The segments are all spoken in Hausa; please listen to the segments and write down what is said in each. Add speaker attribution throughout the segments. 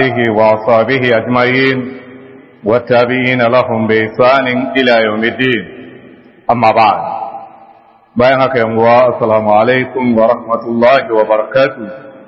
Speaker 1: آله وأصحابه أجمعين والتابعين لهم بإحسان إلى يوم الدين أما بعد بينك يا السلام عليكم ورحمة الله وبركاته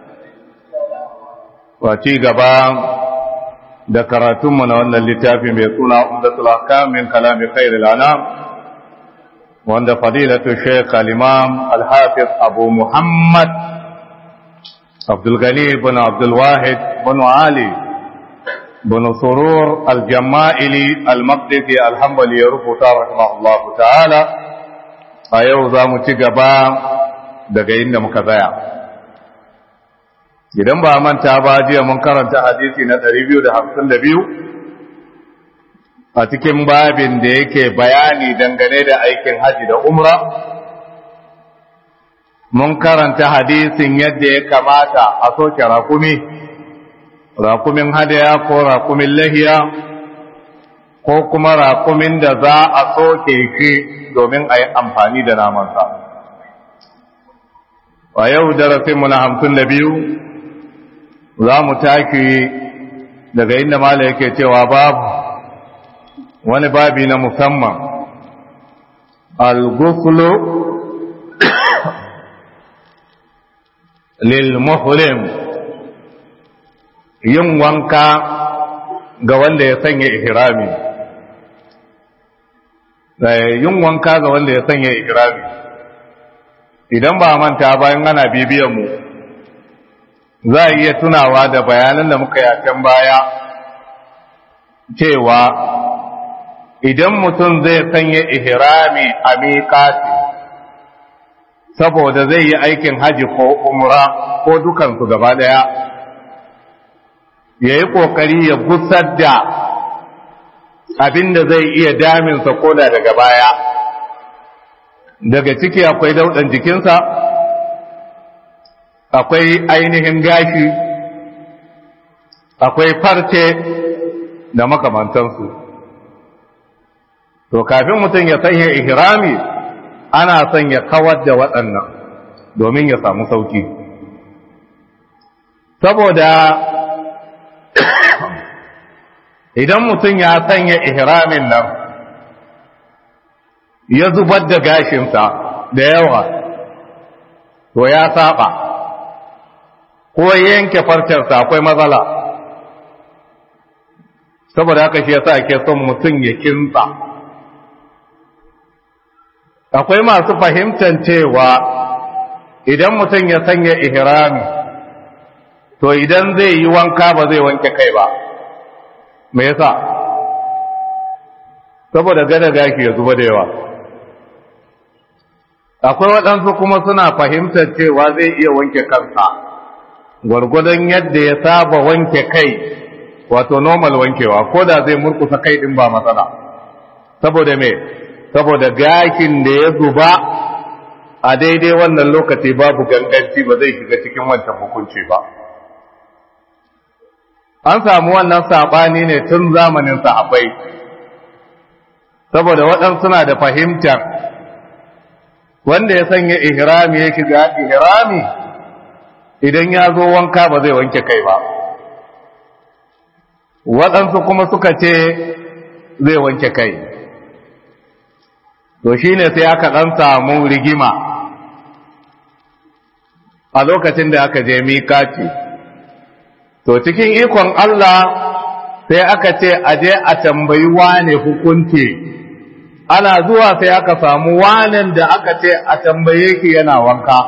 Speaker 1: وأتي قبام ذكرتم من أن اللتاف بيكون عمدة الأحكام من كلام خير الأنام وعند فضيلة الشيخ الإمام الحافظ أبو محمد عبد الغني بن عبد الواحد بن علي بن سرور الجمائلي المقدسي الحنبلي رفض رحمه الله تعالى أيو ذا متقبا daga inda muka tsaya idan ba manta ba jiya mun karanta hadisi na 252 a cikin babin da yake bayani dangane da aikin haji da umra mun karanta hadisin yadda ya kamata a soke rakumi rakumin hadaya ko rakumin lahiya ko kuma rakumin da za a soke shi domin a yi amfani da namansa a yau darasinmu na hamsin da biyu za mu taki daga inda mala yake cewa babu wani babi na musamman al-guslu lil-muhrim yin wanka ga wanda ya sanya ihrami yin wanka ga wanda ya sanya ihrami idan ba manta bayan ana bibiyan mu za a iya tunawa da bayanan da muka yi a can baya cewa idan mutum zai sanya ihrami a miƙati saboda zai yi aikin haji ko umra ko dukansu gaba ɗaya ya yi ƙoƙari ya gusar da abin da zai iya daminsa ko da daga baya daga ciki akwai dauɗan jikinsa akwai ainihin gashi akwai farce da makamantansu to kafin mutum ya sanya ihrami ana son ya kawar da waɗannan domin ya samu sauki saboda idan mutum ya sanya ihramin nan ya zubar da gashinsa da yawa to ya saba ko yanke farcensa akwai matsala saboda haka shi yasa ake son mutum ya kinsa akwai masu fahimtar cewa idan mutum ya sanya ihrami to idan zai yi wanka ba zai wanke kai ba me yasa saboda gada gaki ya zuba da yawa akwai waɗansu kuma suna fahimtar cewa zai iya wanke kansa gwargwadon yadda ya saba wanke kai wato normal wankewa ko da zai murkusa kai din ba matsala saboda me saboda gakin da ya zuba a daidai wannan lokaci babu ganganci ba zai shiga cikin wancan hukunci ba an samu wannan saɓani ne tun zamanin sahabbai saboda waɗansu suna da fahimtar wanda ya sanya ihrami ya shiga ihrami idan ya zo wanka ba zai wanke kai ba waɗansu kuma suka ce zai wanke kai to shi ne sai aka ɗan samu rigima a lokacin da aka je miƙaci to cikin ikon Allah sai aka ce aje a tambayi wane hukunci ana zuwa sai aka samu wanen da aka ce a tambaye ki yana wanka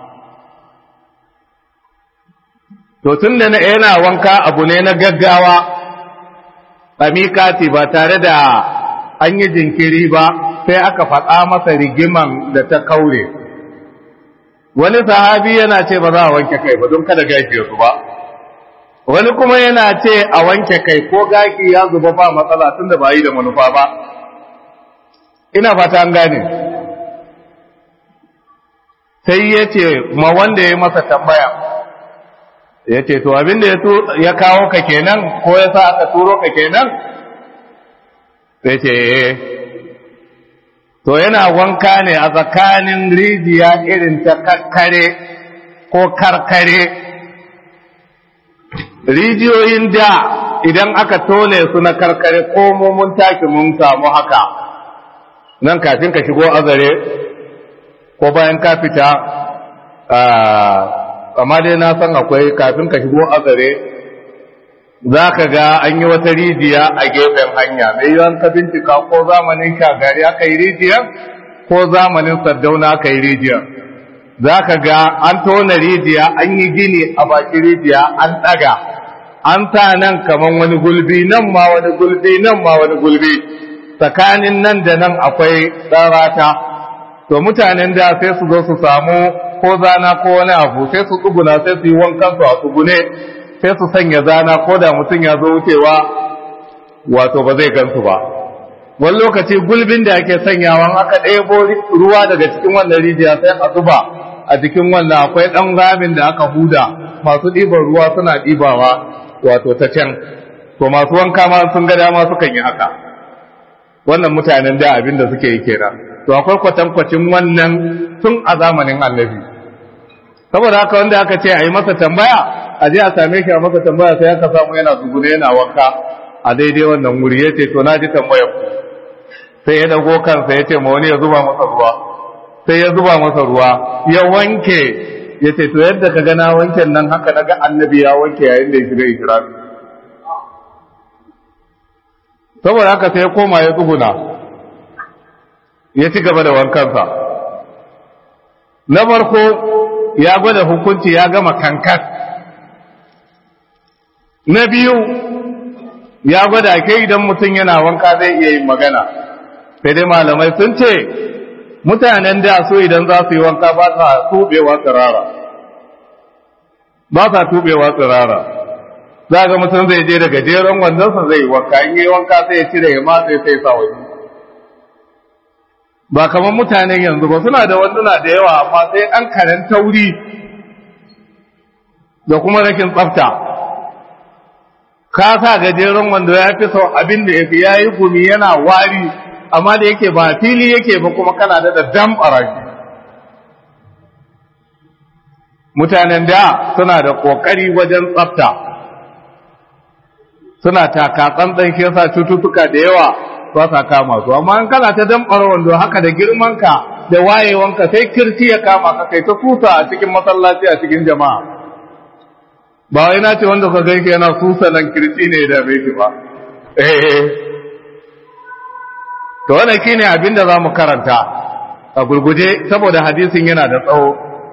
Speaker 1: to tun da yana wanka abu ne na gaggawa a miƙati ba tare da an yi jinkiri ba sai aka faɗa masa rigiman da ta kaure wani sahabi yana ce ba za a wanke kai ba don kada gashi su ba wani kuma yana ce a wanke kai ko gaki ya zuba ba matsala tun da ba yi da manufa ba ina fata an gane sai ya ce ma wanda ya masa tambaya ya ce to abin da ya kawo ka kenan ko ya sa aka turo ka kenan sai ce to yana wanka ne a tsakanin rijiya irin ta kakkare ko karkare rijiyoyin da idan aka tone su na karkare ko mun taki mun samu haka nan kafin ka shigo azare ko bayan ka fita amma dai na san akwai kafin ka shigo azare za ka ga an yi wata rijiya a gefen hanya mai yiwuwan ka bincika ko zamanin shagari aka yi rijiyar ko zamanin sardauna aka yi rijiyar za ka ga an tona rijiya an yi gini a baki rijiya an ɗaga an sa nan kamar wani gulbi nan ma wani gulbi nan ma wani gulbi tsakanin nan da nan akwai tsarata to mutanen da sai su zo su samu ko zana ko wani abu sai su tsuguna sai su yi wankan su a tsugune sai su sanya zana ko da mutum ya zo wucewa wato ba zai gansu ba wani lokaci gulbin da ake sanyawa aka ɗebo ruwa daga cikin wannan rijiya sai a zuba a cikin wannan akwai ɗan ramin da aka huda masu ɗiban ruwa suna ɗibawa wato ta can to masu wanka ma sun ga dama sukan yi haka wannan mutanen da abin da suke yi kenan to akwai kwatankwacin wannan tun a zamanin annabi saboda haka wanda aka ce a yi masa tambaya a je a same shi a masa tambaya sai aka samu yana zugune yana wanka a daidai wannan wuri ya ce to na ji tambayar ku sai ya dago kansa ya ce ma wani ya zuba masa ruwa sai ya zuba masa ruwa ya wanke ya ce to yadda ka gana wanken nan haka na ga annabi ya wanke yayin da ya shiga ikirari saboda haka sai ya koma ya tsuguna ya ci gaba da wankansa na farko ya gwada hukunci ya gama kankan na biyu ya gwada ke idan mutum yana wanka zai iya yin magana sai dai malamai sun ce mutanen da so idan za su yi wanka ba sa tubewa tsirara ba sa tubewa tsirara za ga mutum zai je daga jeron wandonsa zai yi wanka in yi wanka sai ya cire ya matse sai sa waje ba kamar mutanen yanzu ba suna da wanduna da yawa amma sai an karen tauri da kuma rakin tsafta ka sa gajeren wando ya fi sau abin da ya fi ya yi gumi yana wari amma da yake ba fili yake ba kuma kana da damɓara shi mutanen da suna da ƙoƙari wajen tsafta suna taka tsantsan shi yasa cututtuka da yawa ba sa kama su amma in kana ta damɓara wando haka da girmanka da wayewanka sai kirci ya kama ka kai ta kusa a cikin masallaci a cikin jama'a ba wai na ce wanda ka ganke yana susa nan kirci ne da bai shi ba eh to wannan shine abin da zamu karanta a gurguje saboda hadisin yana da tsawo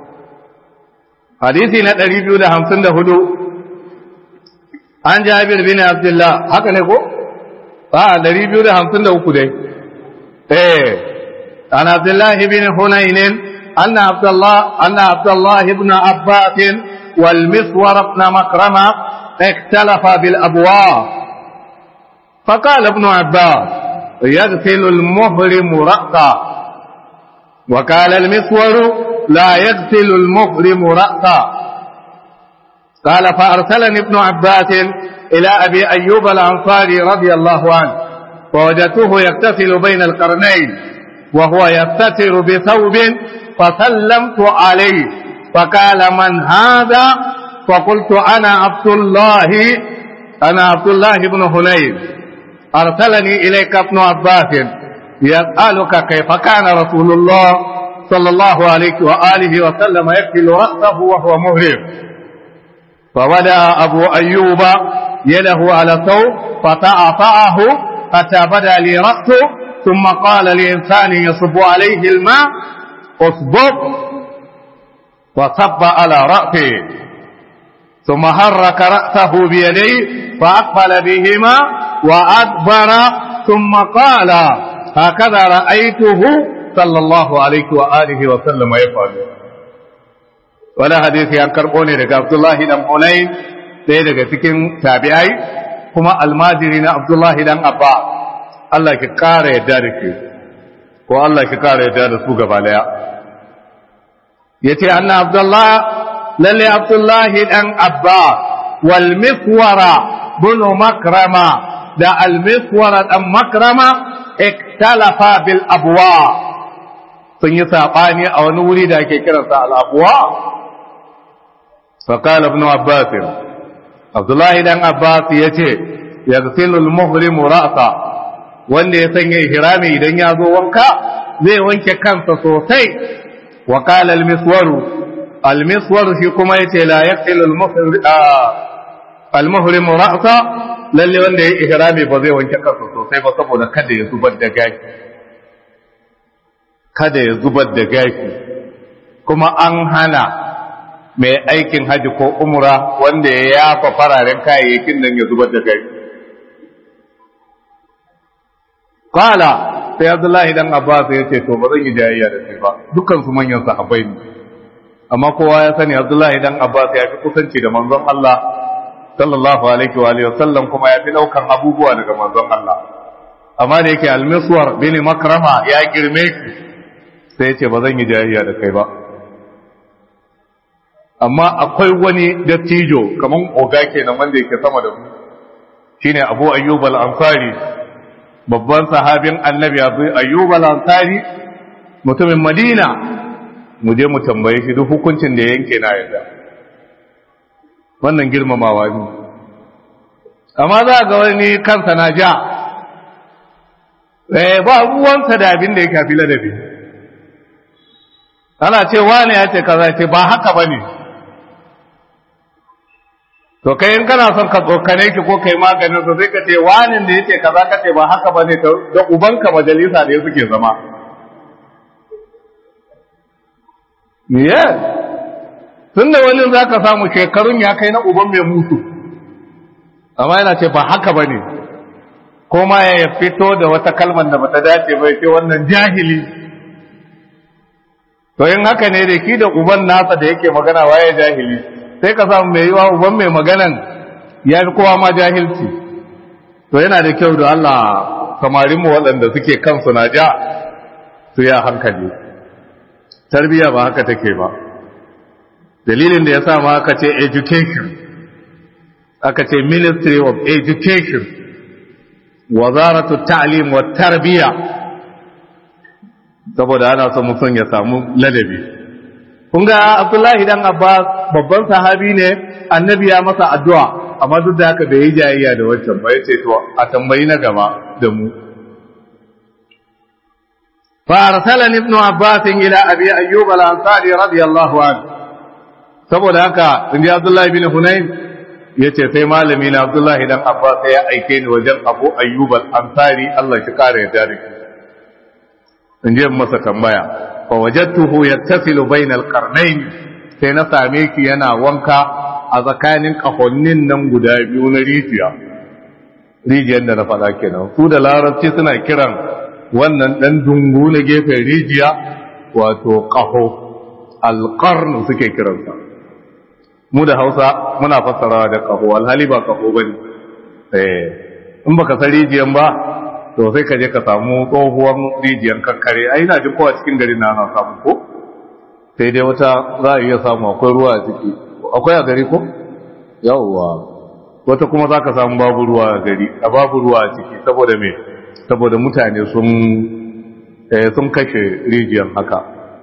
Speaker 1: hadisi na 254 an Jabir bin Abdullah haka ne ko a 253 dai eh an Abdullah ibn Hunayn anna Abdullah anna Abdullah ibn Abbas والمسور بن مكرمة اختلف بالأبواب فقال ابن عباس يغسل المهرم رأسا وقال المسور لا يغسل المهرم رأسا قال فأرسلني ابن عباس إلى أبي أيوب الأنصاري رضي الله عنه فوجدته يغتسل بين القرنين وهو يستتر بثوب فسلمت عليه فقال من هذا فقلت أنا عبد الله أنا عبد الله بن هنين أرسلني إليك ابن عباس يسألك كيف كان رسول الله صلى الله عليه وآله وسلم يكفل رأسه وهو مهرم فودع أبو أيوب يده على الثوب فتعطعه حتى بدا لي رأسه ثم قال لإنسان يصب عليه الماء اصبب وصب على رأسه ثم حرك رأسه بيديه فأقبل بهما وأدبر ثم قال هكذا رأيته صلى الله عليه وآله وسلم يفعل ولا حديث عن كربوني لك عبد الله بن حنين ɗaya daga cikin tabi'ai kuma almajiri na Abdullahi dan Abba Allah ki kara yadda da ke ko Allah ki kara yadda da su gaba daya yace anna Abdullah lalle Abdullahi dan Abba wal miswara bunu makrama da al miswara dan makrama iktalafa bil abwa sun yi sabani a wani wuri da ake kiransa al abwa فقال ابن عباس Abdullahi dan Abbas ya ce yaghsilu al-muhrimu ra'sa wanda ya sanya ihrami idan ya zo wanka zai wanke kansa sosai wa qala al-miswaru al-miswaru shi kuma yace la yaghsilu al-muhrimu ra'sa lalle wanda ya ihrami ba zai wanke kansa sosai ba saboda kada ya zubar da gashi kada ya zubar da gashi kuma an hana mai aikin haji ko umra wanda ya yafa fararen kayayyakin nan ya zubar da gashi Kala sai Abdullahi dan Abbas ya ce to ba zan yi jayayya da kai ba dukkan su manyan sahabbai ne amma kowa ya sani Abdullahi dan Abbas ya fi kusanci da manzon Allah sallallahu alaihi wa alihi wasallam kuma ya fi daukan abubuwa daga manzon Allah amma da yake al-Miswar bin Makrama ya girme ki sai ya ce ba zan yi jayayya da kai ba amma akwai wani dattijo kaman oga kenan wanda yake sama da mu shine Abu Ayyub al-Ansari babban sahabin annabi abu ayyub al-ansari mutumin madina mu je mu tambaye shi duk hukuncin da yanke na yadda wannan girmamawa ne amma za ga wani kansa na ja eh ba ruwansa da abin da ya kafi ladabi ana ce wani ya ce kaza ce ba haka bane to kai in kana son ka tsokane ki ko kai maganin sa sai ka ce wanin da yake kaza ka ce ba haka bane da ubanka majalisa ne suke zama yes tunda wani zaka samu shekarun ya kai na uban mai mutu amma yana ce ba haka bane ko ma ya fito da wata kalmar da bata dace ba ce wannan jahili to in haka ne da ki da uban nasa da yake magana waye jahili sai ka samu mai yiwa uban mai maganan ya fi kowa ma jahilci to yana da kyau da Allah samarinmu waɗanda suke kansu na ja su ya hankali tarbiyya ba haka take ba dalilin da ya sa ma aka ce education aka ce ministry of education wazaratu ta'lim wa tarbiyya saboda ana son mutum ya samu ladabi kun ga abdullahi dan abbas babban sahabi ne annabi ya masa addu'a amma duk da haka bai yi jayayya da wancan ba yace to a tambayi na gaba da mu fa arsalani ibnu abbas ila abi ayyub al-ansari radiyallahu anhu saboda haka inji abdullahi bin hunayn yace sai malami na abdullahi dan abbas ya aike ni wajen abu ayyub al-ansari Allah shi kare ya dare in je masa tambaya fa wajadtuhu yattasilu bainal qarnayn sai na same ki yana wanka a tsakanin kahonnin nan guda biyu na rijiya rijiyar da na faɗa kenan su da larabci suna kiran wannan ɗan dungu na gefen rijiya wato ƙaho alƙarnu suke kiransa mu da hausa muna fassarawa da ƙaho alhali ba ƙaho ba ne in baka san rijiyan ba to sai ka je ka samu tsohuwan rijiyan kakkare ai na jin kowa cikin garin na ana samu ko sai dai wata za a iya samu akwai ruwa a ciki akwai a gari ko yawwa wata kuma za ka samu babu ruwa a gari a babu ruwa a ciki saboda me saboda mutane sun sun kashe rijiyan haka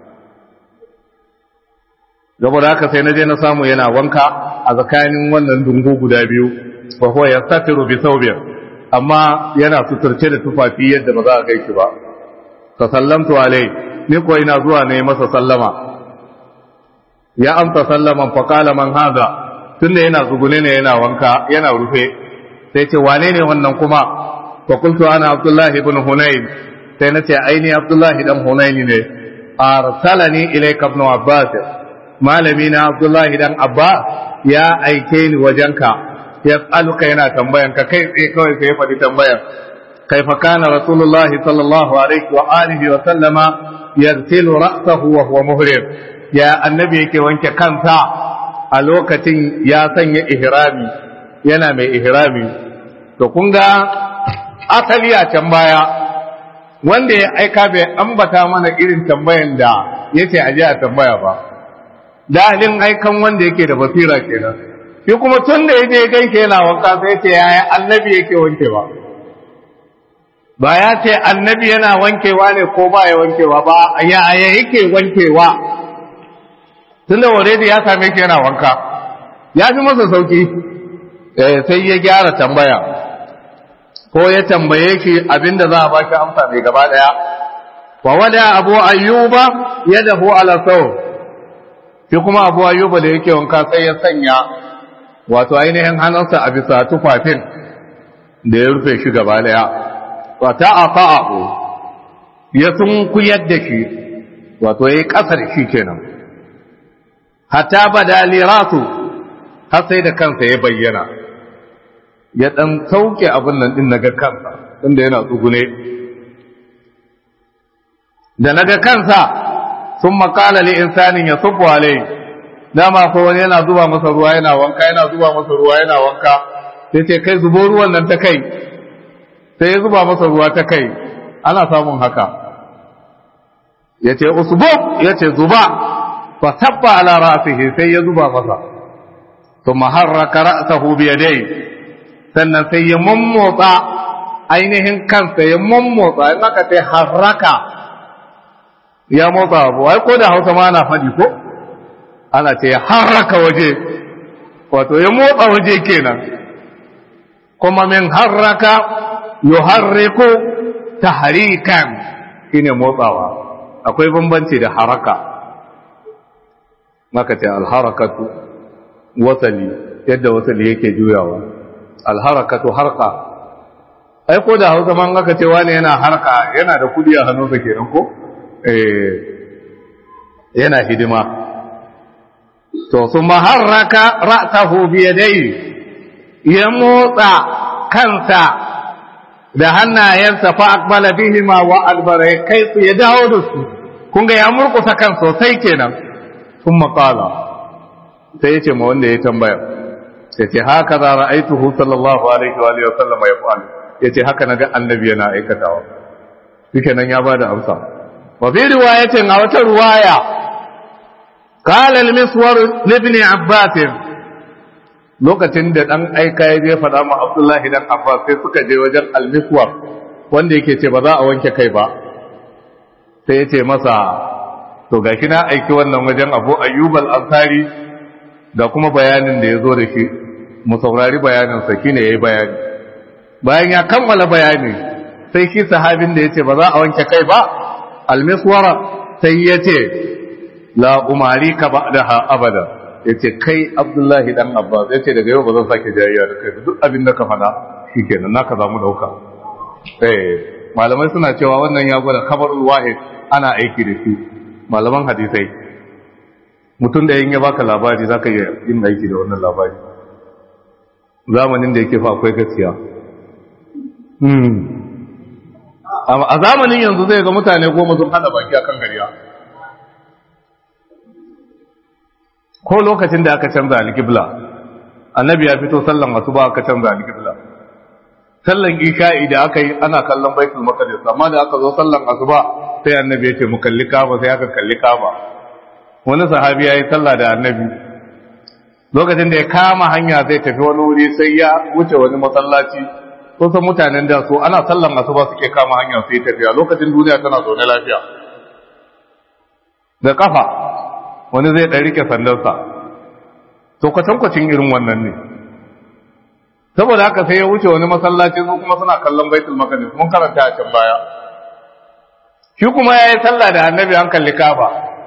Speaker 1: saboda haka sai na je na samu yana wanka a tsakanin wannan dungu guda biyu fa huwa yastatiru bi thawbin amma yana suturce da tufafi yadda ba za a gaishe ba fa sallamtu alai ni ko ina zuwa ne masa sallama ya amsa sallaman fa qala man hadha tunda yana zugune ne yana wanka yana rufe sai ce wane ne wannan kuma fa qultu ana abdullah ibn hunayn sai nace aini abdullah dan hunayn ne arsalani ilayka ibn abbas malami na abdullah dan abbas ya aike ni wajenka yas'aluka yana tambayan ka kai tsaye kawai sai ya faɗi tambayan kaifa kana rasulullahi sallallahu alaihi wa alihi wa sallama yaghsilu ra'sahu wa huwa muhrim ya annabi yake wanke kansa a lokacin ya sanya ihrami yana mai ihrami to kun ga asali a can baya wanda ya aika bai ambata mana irin tambayan da yace aje a tambaya ba dalin aikan wanda yake da basira kenan shi kuma tun da yaje ganke yana wanka sai ce yaya annabi yake wankewa ba ya ce annabi yana wankewa ne ko ba ya wankewa ba yaya yake wankewa tun da already ya same shi yana wanka ya fi masa sauki sai ya gyara tambaya ko ya tambaye shi abinda za a baki amsa mai gaba daya wa wada abu ayyuba yadahu ala saw shi kuma abu ayyuba da yake wanka sai ya sanya wato ainihin hannunsa a bisa tufafin da ya rufe shi gaba daya wa ta'aqa'u ya sun kuyar da shi wato yayi kasa da shi kenan hatta bada liratu har sai da kansa ya bayyana ya dan sauke abin nan din naga kansa inda yana tsugune da naga kansa sun makala li insanin ya sufu alai dama ko wani yana zuba masa ruwa yana wanka yana zuba masa ruwa yana wanka sai ce kai zubo ruwan nan ta kai sai ya zuba masa ruwa ta kai ana samun haka ya ce usbub ya ce zuba fa tabba ala ra'sihi sai ya zuba masa thumma harraka ra'sahu bi yadayhi sannan sai ya mummotsa ainihin kansa ya mummotsa in aka ce harraka ya motsa abu ai ko da hausa ma ana faɗi ko ana ce harraka waje wato ya motsa waje kenan kuma min harraka yuharriku tahrikan shine motsawa akwai bambanci da haraka maka ce alharakatu wasali yadda wasali yake juyawa alharakatu harka ai ko da hausa man aka ce wani yana harka yana da kudi a hannunsa kenan ko eh yana hidima to su maharraka ra'sahu bi yadayhi ya motsa kansa da hannayensa fa aqbala bihima wa adbara kai su ya dawo da su kun ga ya murkusa kan sosai kenan kuma qala sai ya ce ma wanda ya tambaya ya ce haka za ra'aituhu sallallahu alaihi wa alihi wa sallama ya fa'al ya ce haka naga annabi yana aikatawa shike nan ya bada amsa wa fi riwayatin a wata riwaya qala al-miswar ibn abbas lokacin da dan aika ya je faɗa ma abdullahi dan abbas sai suka je wajen al-miswar wanda yake ce ba za a wanke kai ba sai ya ce masa to gashi na aiki wannan wajen abu ayyub al-ansari da kuma bayanin da ya zo da shi mu saurari bayaninsa shi ne ya yi bayani bayan ya kammala bayani sai shi sahabin da ya ce ba za a wanke kai ba almiswara sai ya ce la umari ka ba da abada ya ce kai abdullahi dan abbas ya ce daga yau ba zan sake jayayya da kai duk abin da ka faɗa shi kenan naka za mu ɗauka eh malamai suna cewa wannan ya gwada kabarul wahid ana aiki da shi malaman hadisai mutum da yin ya baka labari za ka iya yin aiki da wannan labari zamanin da yake fa akwai gaskiya a zamanin yanzu zai ga mutane goma sun hada baki akan gariya ko lokacin da aka canza alƙibla annabi ya fito sallan asuba aka canza alƙibla sallan isha'i da aka yi ana kallon baitul maqdis amma da aka zo sallan asuba sai annabi ya ce mu kalli kaba sai aka kalli kaba wani sahabi ya yi sallah da annabi lokacin da ya kama hanya zai tafi wani wuri sai ya wuce wani masallaci kusan mutanen da su ana sallan asuba suke kama hanya su yi tafiya lokacin duniya tana zaune lafiya da kafa wani zai ɗan rike sandarsa to kwatankwacin irin wannan ne saboda haka sai ya wuce wani masallaci su kuma suna kallon baitul maqdis mun karanta a can baya shi kuma ya yi sallah da annabi an kalli kafa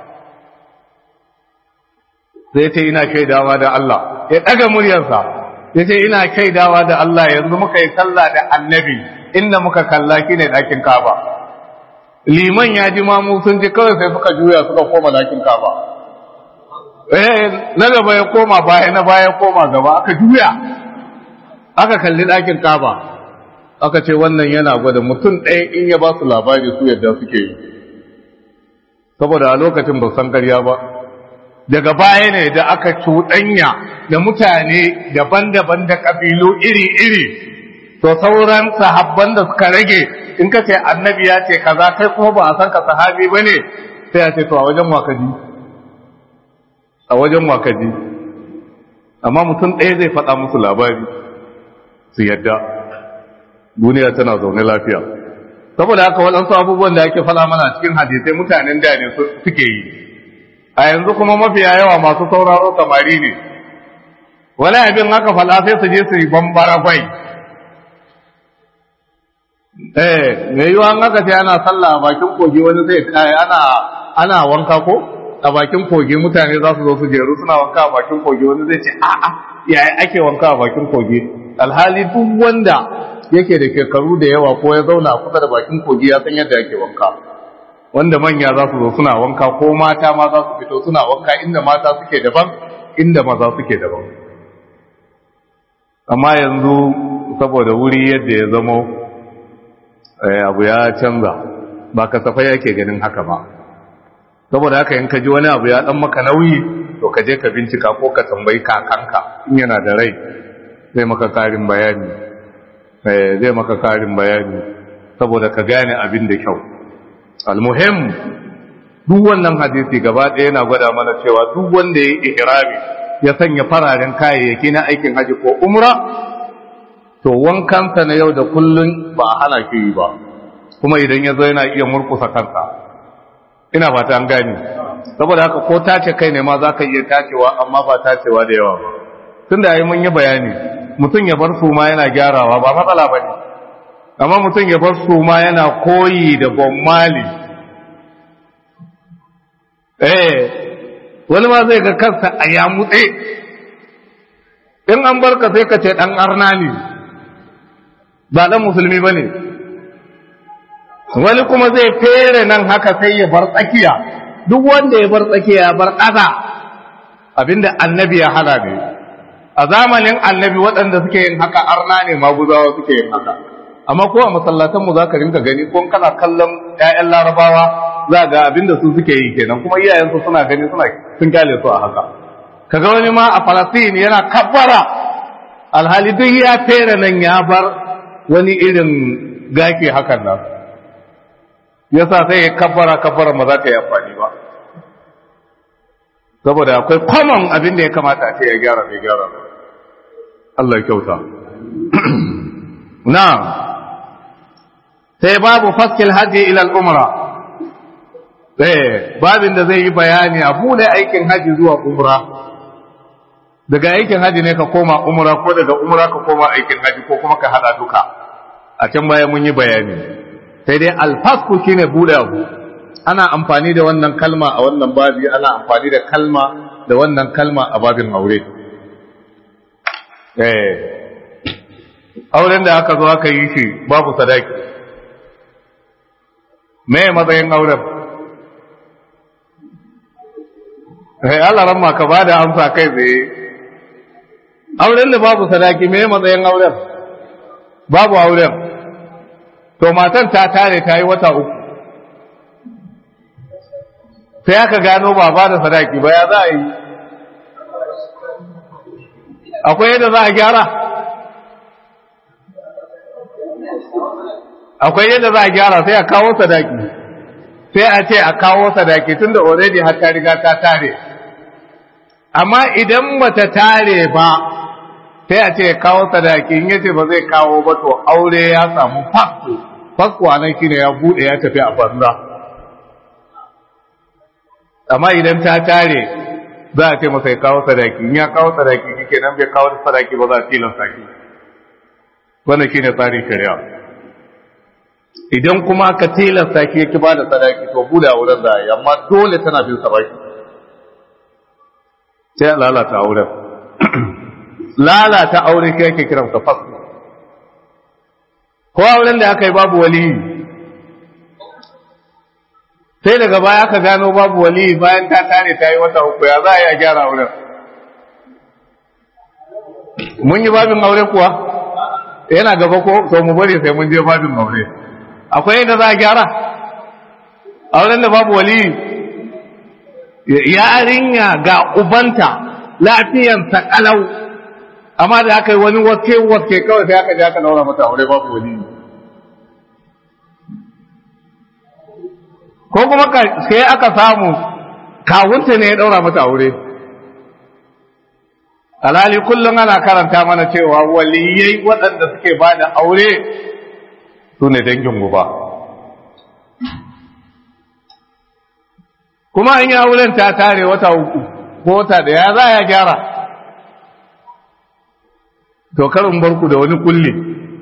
Speaker 1: sai ce ina shaidawa da Allah ya ɗaga muryarsa ya ce ina shaidawa da Allah yanzu muka yi sallah da annabi inda muka kalla shi ne ɗakin kaba liman ya ji mamu sun ji kawai sai suka juya suka koma ɗakin kaba eh na gaba ya koma baya na baya koma gaba aka juya aka kalli ɗakin kaba aka ce wannan yana gwada mutum ɗaya in ya ba su labari su yadda suke yi saboda a lokacin ba san karya ba daga baya ne da aka cuɗanya da mutane daban-daban da ƙabilu iri-iri to sauran sahabban da suka rage in ka ce annabi ya ce kaza kai kuma ba a san ka sahabi ba ne sai ya ce to a wajen wakaji a wajen wakaji amma mutum ɗaya zai faɗa musu labari su yadda duniya tana zaune lafiya saboda haka waɗansu abubuwan da ake faɗa mana cikin hadisai mutanen da ne suke yi a yanzu kuma mafiya yawa masu sauraro samari ne wani abin haka fala sai su je su yi bambara kwai eh me yiwa an haka sai ana sallah a bakin kogi wani zai kai ana ana wanka ko a bakin kogi mutane za su zo su jeru suna wanka a bakin kogi wani zai ce a'a yaya ake wanka a bakin kogi alhali duk wanda yake da shekaru da yawa ko ya zauna kusa da bakin kogi ya san yadda yake wanka wanda manya za su zo suna wanka ko mata ma za su fito suna wanka inda mata suke daban inda maza suke daban amma yanzu saboda wuri yadda ya zamo abu ya canza ba kasafai yake ganin haka ba saboda haka in ka ji wani abu ya dan maka nauyi to ka je ka bincika ko ka tambayi kakanka in yana da rai zai maka karin bayani zai maka karin bayani saboda ka gane abin da kyau almuhim duk wannan hadisi gaba ɗaya yana gwada mana cewa duk wanda ya yi ihrami ya sanya fararen kayayyaki na aikin haji ko umra to wankansa na yau da kullun ba a hana shi yi ba kuma idan ya zo yana iya murkusa kansa ina fata an gani saboda haka ko tace kai ne ma za ka iya tacewa amma ba tacewa da yawa ba tun da yi mun yi bayani mutum ya bar su ma yana gyarawa ba matsala ba ne amma mutum ya bar su ma yana koyi da bommali eh wani ma zai ga kansa a yamutse in an barka sai ka ce dan arna ne ba dan musulmi ba ne wani kuma zai fere nan haka sai ya bar tsakiya duk wanda ya bar tsakiya ya bar ƙasa abinda annabi ya hana ne a zamanin annabi waɗanda suke yin haka arna ne maguzawa suke yin haka amma ko a masallatanmu za ka rinka gani ko kana kallon 'ya'yan larabawa za ga abinda su suke yi kenan kuma iyayensu suna gani suna sun kyale su a haka kaga wani ma a falastin yana kabbara alhali duk ya fere nan ya bar wani irin gaki hakan nan yasa sai ya kabbara kabbara ma za ta yi amfani ba saboda akwai common abin da ya kamata a ce ya gyara bai gyara ba Allah ya kyauta na sai babu faskil haji ila al-umra eh babin da zai yi bayani a bude aikin haji zuwa umra daga aikin haji ne ka koma umra ko daga umra ka koma aikin haji ko kuma ka hada duka a can baya mun yi bayani sai dai alfasku shine bude abu ana amfani da wannan kalma a wannan babi ana amfani da kalma da wannan kalma a babin aure eh auren da aka zo aka yi shi babu sadaki me matsayin auren eh Allah ramma ka bada amsa kai tsaye auren da babu sadaki me matsayin auren babu auren to matan ta tare ta yi wata uku sai aka gano ba ba da sadaki ba ya za a yi akwai yadda za a gyara akwai yadda za a gyara sai a kawo sadaki sai a ce a kawo sadaki tunda already har ta riga ta tare amma idan bata tare ba sai a ce kawo sadaki in yace ba zai kawo ba to aure ya samu fakko fakko anan shine ya bude ya tafi a banza amma idan ta tare za a ce masa ya kawo sadaki in ya kawo sadaki kike nan bai kawo sadaki ba za a tilasta ki wannan shine tsarin shari'a idan kuma ka tilasta ki yake ba da sadaki to bude a wurin da amma dole tana bin sadaki sai a lalata auren lalata aure shi yake kiran ka fasu ko auren da aka yi babu waliyi sai daga baya aka gano babu wali bayan ta tare ta yi wata uku ya za a yi a gyara auren mun yi babin aure kuwa yana gaba ko to mu bari sai mun je babin aure akwai yadda za a gyara auren da babu wali yarinya ga ubanta lafiyansa kalau amma da aka yi wani waske waske kawai sai aka je aka daura mata aure babu wali ko kuma sai aka samu kawunta ne ya daura mata aure alhali kullum ana karanta mana cewa waliyai waɗanda suke ba da aure su ne dangin guba kuma an yi auren ta tare wata uku ko wata da ya za ya gyara to karin barku da wani kulli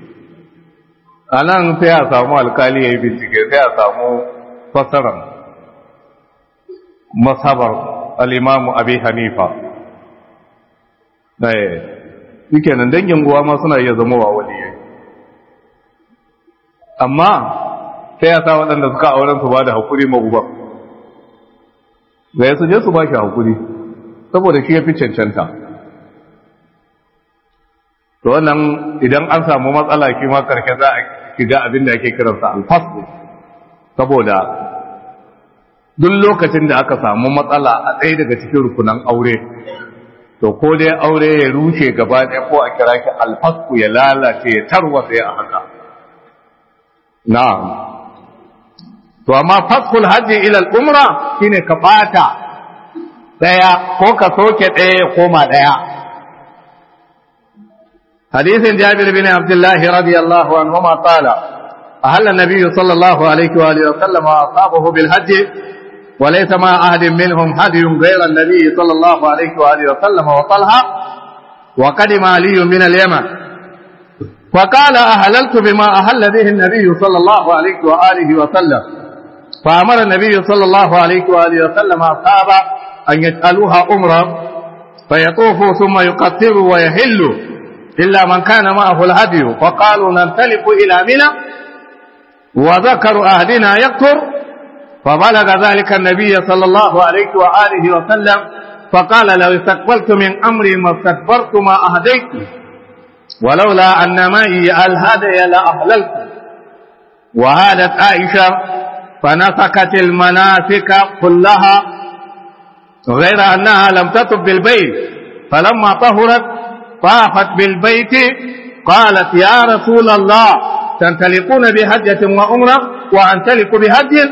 Speaker 1: a nan sai a samu alkali ya yi bincike sai a samu fassarar masabar al'imamu abi hanifa ɗaya suke nan dangin guwa ma suna iya zama wa waliyai amma sai ya sa waɗanda suka auren su ba da haƙuri maguban zai su je su ba shi haƙuri saboda shi ya fi cancanta to wannan idan an samu matsala shi ma karshe za a shiga abin da ake kiransa alfaslu saboda duk lokacin da aka samu matsala a ɗaya daga cikin rukunan aure to ko dai aure ya rushe gaba ɗaya ko a kira shi alfasku ya lalace ya tarwatsa ya haka na'am to amma faskul hajji ila al-umra shine ka bata daya ko ka soke daya ya koma daya hadisin Jabir bin Abdullah radiyallahu anhuma qala أهل النبي صلى الله عليه وآله وسلم وأصحابه بالحج وليس مع أحد منهم هدي غير النبي صلى الله عليه وآله وسلم وطلحة وقدم علي من اليمن فقال أهللت بما أهل به النبي صلى الله عليه وآله وسلم فأمر النبي صلى الله عليه وآله وسلم أصحابه أن يسألوها أمرا فيطوفوا ثم يقصروا ويهلوا إلا من كان معه الهدي فقالوا ننطلق إلى منى وذكر أهدنا يكثر فبلغ ذلك النبي صلى الله عليه وآله وسلم فقال لو استقبلت من أمري ما استكبرت ما أهديت ولولا أن معي الهدي لأهللت وهادت عائشة فنسكت المناسك كلها غير أنها لم تطب بالبيت فلما طهرت طافت بالبيت قالت يا رسول الله تنطلقون بهجة وعمرة وأنطلق بهج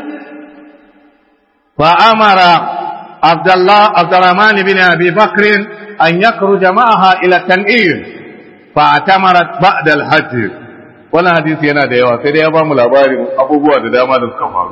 Speaker 1: فأمر عبد الله عبد الرحمن بن أبي بكر أن يخرج معها إلى التنعيم فاعتمرت بعد الحج wannan hadisi yana da yawa sai dai ya ba mu labarin abubuwa da dama da suka faru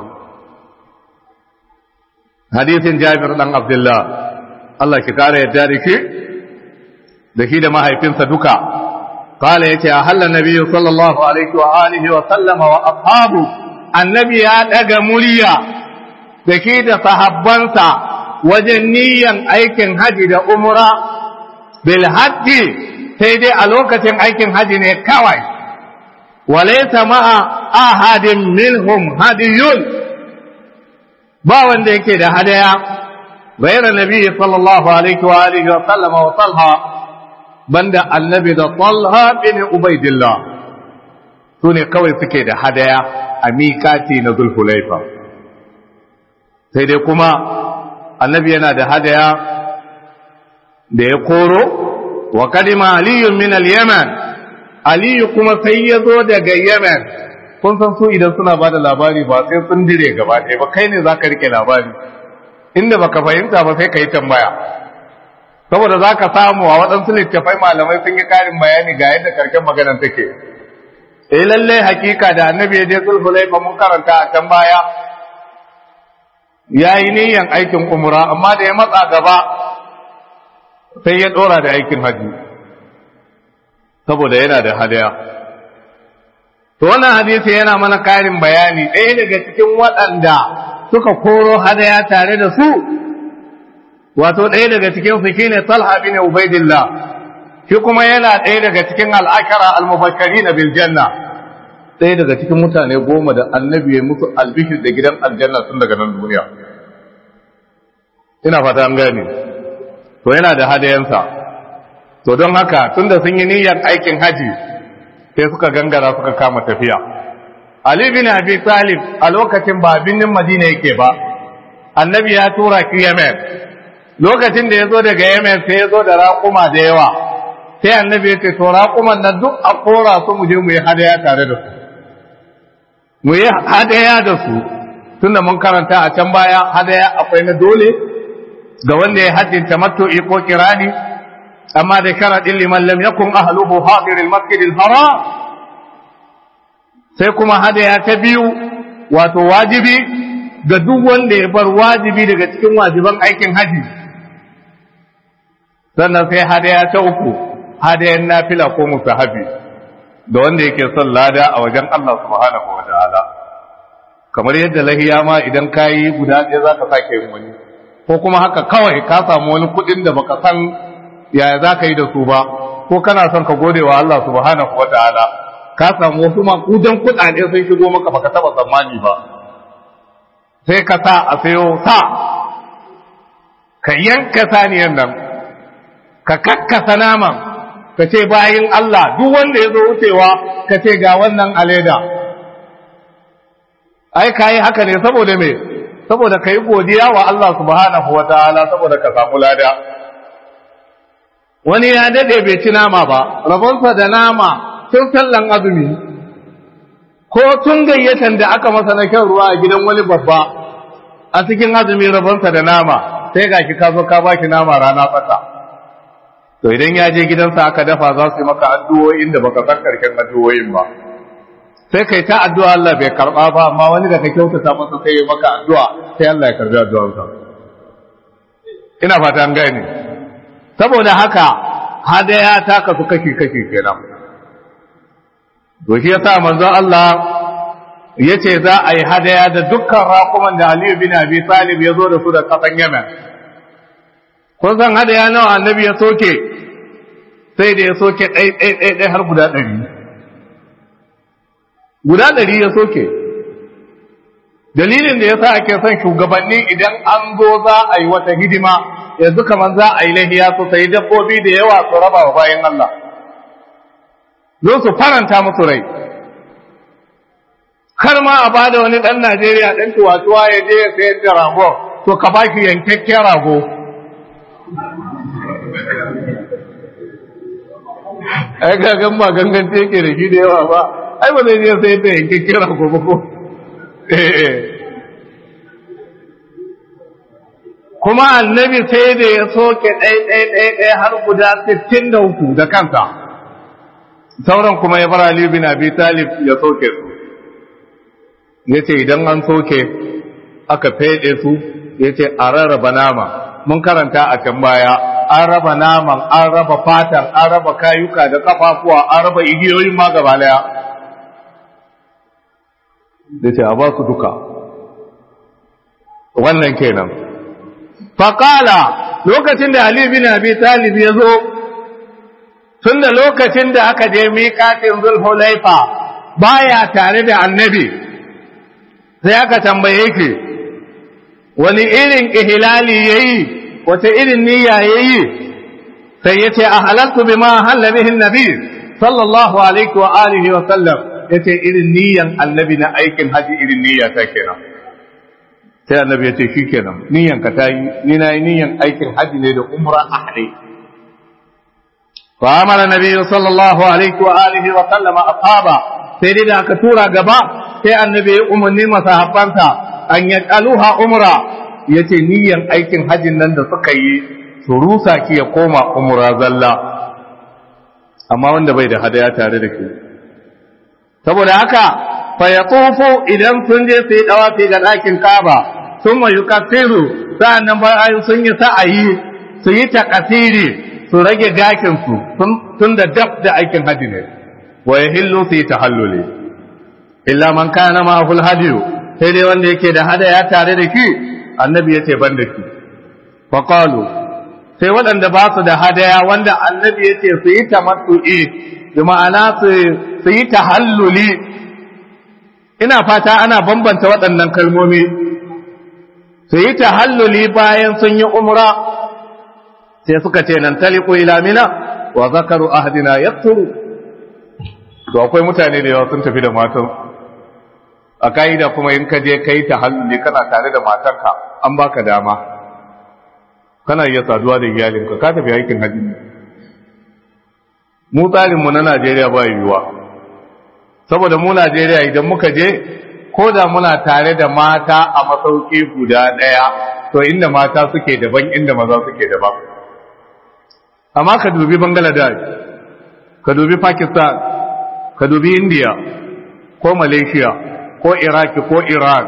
Speaker 1: hadisin Jabir dan Abdullah Allah ki kare yadda da shi da shi da mahaifinsa duka قال يتي أهل النبي صلى الله عليه وآله وسلم وأصحابه النبي أدق مليا دكيد صحبانسا وجنيا أيكن هدي دا أمرا بالحج سيدي ألوكة أيكن هدي نكوي وليس مع أحد منهم هدي باوان ديكي دا هديا غير النبي صلى الله عليه وآله وسلم وصلها banda annabi da talha bin ubaidillah su ne kawai suke da hadaya a miƙati na zulhulaifa sai dai kuma annabi yana da hadaya da ya koro wa kadima aliyun min al-yaman aliyu kuma sai ya zo daga yaman kun san su idan suna ba da labari ba sai sun dire gaba ɗaya ba kai ne za ka rike labari inda baka fahimta ba sai ka yi tambaya saboda za ka samu a waɗansu littafai malamai sun yi ƙarin bayani ga yadda karken maganar take eh lalle hakika da annabi ya je sulhulaifa mun karanta a can baya ya yi niyyan aikin umra amma da ya matsa gaba sai ya ɗora da aikin haji saboda yana da hadaya to wannan hadisi yana mana ƙarin bayani ɗaya daga cikin waɗanda suka koro hadaya tare da su wato ɗaya daga cikin su shine Talha bin Ubaidillah shi kuma yana ɗaya daga cikin al'akara al-mubashirin bil janna ɗaya daga cikin mutane goma da annabi ya musu albishir da gidan aljanna tun daga nan duniya ina fata an gane to yana da hadayansa to don haka tunda sun yi niyyar aikin haji sai suka gangara suka kama tafiya Ali bin Abi Talib a lokacin ba binnin Madina yake ba annabi ya tura ki Yemen lokacin da ya zo daga Yemen sai ya zo da raƙuma da yawa sai annabi ya ce to raƙuman nan duk a kora su mu je mu yi hadaya tare da su mu yi hadaya da su tunda mun karanta a can baya hadaya akwai na dole ga wanda ya hajjin tamattu'i ko kirani amma da sharadin liman lam yakun ahluhu hadir al-masjid al-haram sai kuma hadaya ta biyu wato wajibi ga duk wanda ya bar wajibi daga cikin wajiban aikin haji sannan sai hadaya ta uku hadayen nafila ko musahabi da wanda yake son lada a wajen Allah subhanahu wa ta'ala kamar yadda lahiya ma idan kayi guda ɗaya za ka sake yin wani ko kuma haka kawai ka samu wani kuɗin da baka san yaya za ka yi da su ba ko kana son ka gode wa Allah subhanahu wa ta'ala ka samu wasu makudan kuɗaɗe sun shigo maka baka taɓa tsammani ba sai ka sa a sayo sa ka yanka saniyan nan ka kakkasa naman ka ce bayin Allah duk wanda ya zo wucewa ka ce ga wannan aleda ai ka yi haka ne saboda me saboda ka yi godiya wa Allah subhanahu wa ta'ala saboda ka samu lada wani ya dade bai ci nama ba rabonsa da nama tun sallan azumi ko tun gayyatan da aka masa na kyan ruwa a gidan wani babba a cikin azumi rabonsa da nama sai ga ki ka zo ka ba shi nama rana tsaka to idan ya je gidansa aka dafa za su yi maka addu'o'in da baka san karshen addu'o'in ba sai kai ta addu'a Allah bai karba ba amma wani da ka kyautata masa sai ya maka addu'a sai Allah ya karbi addu'arsa ina fata an gane saboda haka hadaya ta kasu kashi kashi kenan to shi yasa manzon Allah yace za a yi hadaya da dukkan raƙuman da Aliyu bin Abi Talib ya zo da su da kasan Yemen kun san hadaya nawa annabi ya soke sai da ya soke ɗai ɗai ɗai ɗai har guda ɗari guda ɗari ya soke dalilin da ya sa ake son shugabanni idan an zo za a yi wata hidima yanzu kamar za a yi lahiya su sayi dabbobi da yawa su raba wa bayan Allah zo su faranta musu rai kar ma a bada wani ɗan Najeriya ɗan tuwatuwa ya je ya sayar da rago to ka ba shi yankakken rago ai gagan ba gangance yake da shi da yawa ba ai ba zai je sayar da yankakken rago ba ko kuma annabi sai da ya soke ɗai-ɗai-ɗai har guda sittin da uku da kansa sauran kuma ya bar Ali bin Abi Talib ya soke su ya ce idan an soke aka feɗe su ya ce a rarraba nama mun karanta a can baya an raba naman an raba fatan an raba kayuka da kafafuwa an raba igiyoyin ma gaba daya da ce a ba su duka wannan kenan faƙala lokacin da Ali bin Abi Talib ya zo tun da lokacin da aka je miƙatin zulhulaifa baya tare da annabi sai aka tambaye ki wani irin ihlali yayi wata irin niyya yayi sai yace a halaltu bima halla bihi annabi sallallahu alaihi wa alihi wa sallam yace irin niyyan annabi na aikin haji irin niyya ta kenan sai annabi yace shikenan niyyan ka tayi ni na yi niyyan aikin haji ne da umra ahli fa amara nabi sallallahu alaihi wa alihi wa sallam ashaba sai dai da aka tura gaba sai annabi ya umarni masahabbansa an yaqaluha umra yace niyyan aikin hajjin nan da suka yi su rusa ki ya koma umra zalla amma wanda bai da hadaya tare da ke saboda haka fa yatufu idan sun je su yi dawafi ga ɗakin Kaaba sun mai yukasiru sa'annan bayan sun yi sa'ayi su yi takasiri su rage gakin su tun da dab da aikin hajji ne wa yahillu su yi tahalluli illa man kana ma hul hadiyu sai dai wanda yake da hadaya tare da ki annabi yace ban da ki fa qalu sai waɗanda ba su da hadaya wanda annabi yace su yi tamattu'i bi ma'ana su su yi tahalluli ina fata ana bambanta waɗannan kalmomi su yi tahalluli bayan sun yi umra sai suka ce nan taliqu ila mina wa zakaru ahdina yakturu to akwai mutane da yawa sun tafi da matan a ka'ida kuma in ka je kai ta halluli kana tare da matarka an baka dama kana iya saduwa da iyalinka ka tafi aikin hajji mu tsarin mu na Najeriya ba yiwuwa saboda mu Najeriya idan muka je ko da muna tare da mata a masauki guda ɗaya to inda mata suke daban inda maza suke daban amma ka dubi Bangladesh ka dubi Pakistan ka dubi India ko Malaysia ko Iraki ko Iran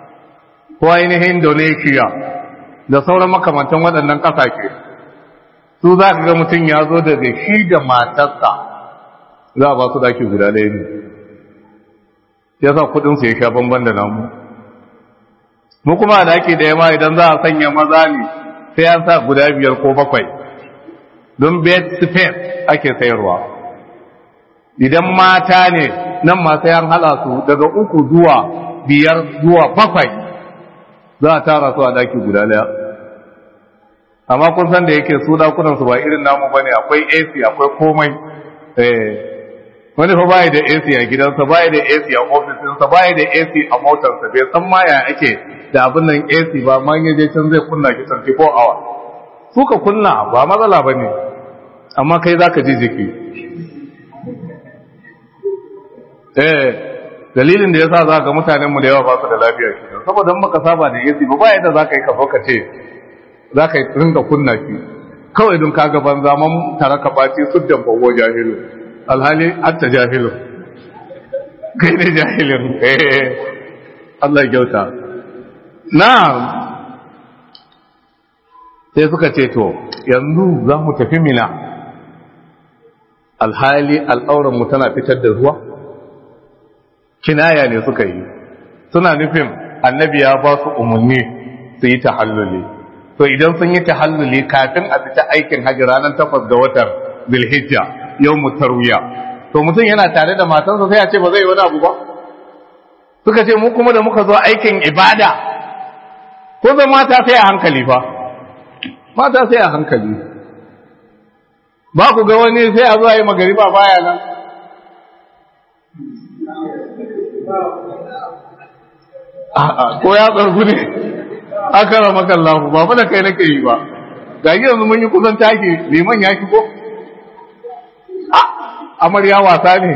Speaker 1: ko ainihin Indonesia da sauran makamantan waɗannan ƙasashe su za ka ga mutum ya zo daga shi da matarsa za a ba su daki guda ɗaya ne ya sa kudinsu ya sha bamban da namu mu kuma a daki da yamma idan za a sanya maza ne sai an sa guda biyar ko bakwai don bed space ake sayarwa idan mata ne nan ma sai an hala su daga uku zuwa biyar zuwa bakwai za a tara su a daki guda daya amma kun san da yake su dakunan su ba irin namu bane akwai AC akwai komai eh wani fa bai da AC a gidansa bai da AC a ofisinsa bai da AC a motarsa bai san ma ya ake da abin nan AC ba ma yaje can zai kunna ki 24 hour su ka kunna ba matsala bane amma kai zaka ji jiki eh dalilin da yasa zaka mutanen mu da yawa ba su da lafiya kenan saboda in baka saba da AC ba ba yadda zaka yi ka ka ce zaka yi ringa kunna ki kawai don kaga banza man taraka baci suddan bawo jahilu alhali atta jahilu kai ne jahilin eh Allah ya kyauta na'am sai suka ce to yanzu za mu tafi mina alhali al'auran mu tana fitar da ruwa kinaya ne suka yi suna nufin annabi ya ba su umarni su yi tahalluli to idan sun yi tahalluli kafin a fita aikin hajji ranar takwas ga watan bilhijja yau tarwiya to mutum yana tare da matansa sai a ce ba zai wani abu ba suka ce mu kuma da muka zo aikin ibada ko zan mata sai a hankali fa mata sai a hankali ba ku ga wani sai a zo a yi magariba baya nan ko ya tsargu ne aka rama kallahu ba fa da kai nake yi ba ga yanzu mun yi kusan taki liman ya ko amarya wasa ne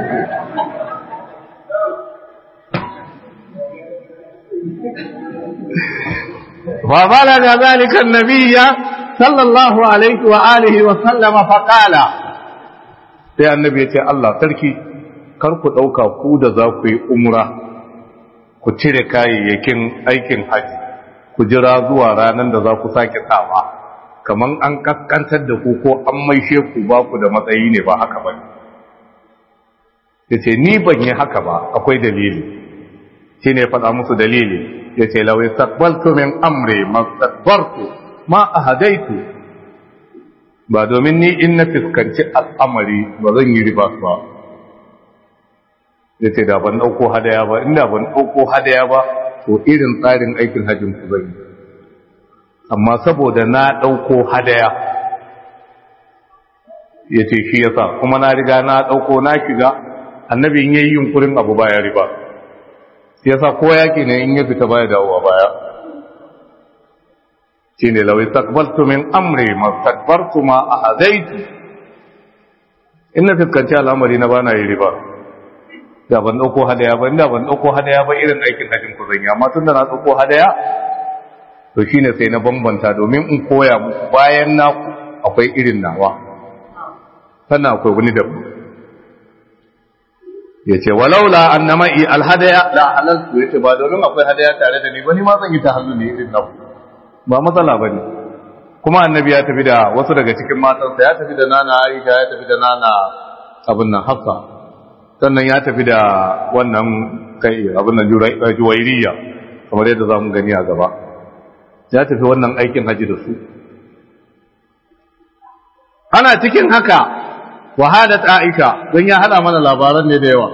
Speaker 1: wa balaga zalika annabiyya sallallahu alaihi wa alihi wa sallama fa qala sai annabi ya ce Allah sarki kar ku dauka ku da za ku yi umra ku cire kayayyakin aikin haji ku jira zuwa ranar da za ku sake sawa kaman an kaskantar da ku ko an maishe ku ba ku da matsayi ne ba haka ba ya ce ni ban yi haka ba akwai dalili shi ne faɗa musu dalili ya ce lawai sakbaltu min amre masakbartu ma a hadaitu ba domin ni in na fuskanci al'amari ba zan yi riba ba ya ce da ban ɗauko hadaya ba inda ban ɗauko hadaya ba to irin tsarin aikin hajjin ku zan yi amma saboda na ɗauko hadaya ya ce shi yasa kuma na riga na ɗauko na shiga annabi in yayi yunkurin abu baya riba yasa ko yaki ne in ya fita baya dawowa baya shine law istaqbaltu min amri mastakbartu ma ahadaitu inna fiskanci al'amari na bana yi riba da ban dauko hadaya ba inda ban dauko hadaya ba irin aikin hajjin ku zan yi amma tunda na dauko hadaya to shine sai na bambanta domin in koya muku bayan na akwai irin nawa sannan akwai wani daban ya ce walaula an na ma'i alhadaya da halaltu ya ce ba domin akwai hadaya tare da ni wani ma zan yi ta hannu ne irin nan ba matsala ba ne kuma annabi ya tafi da wasu daga cikin matansa ya tafi da nana aisha ya tafi da nana abin nan hafsa sannan ya tafi da wannan kai abin nan juwairiya kamar yadda za mu gani a gaba ya tafi wannan aikin haji da su ana cikin haka wahadat Aisha don ya hada mana labaran ne da yawa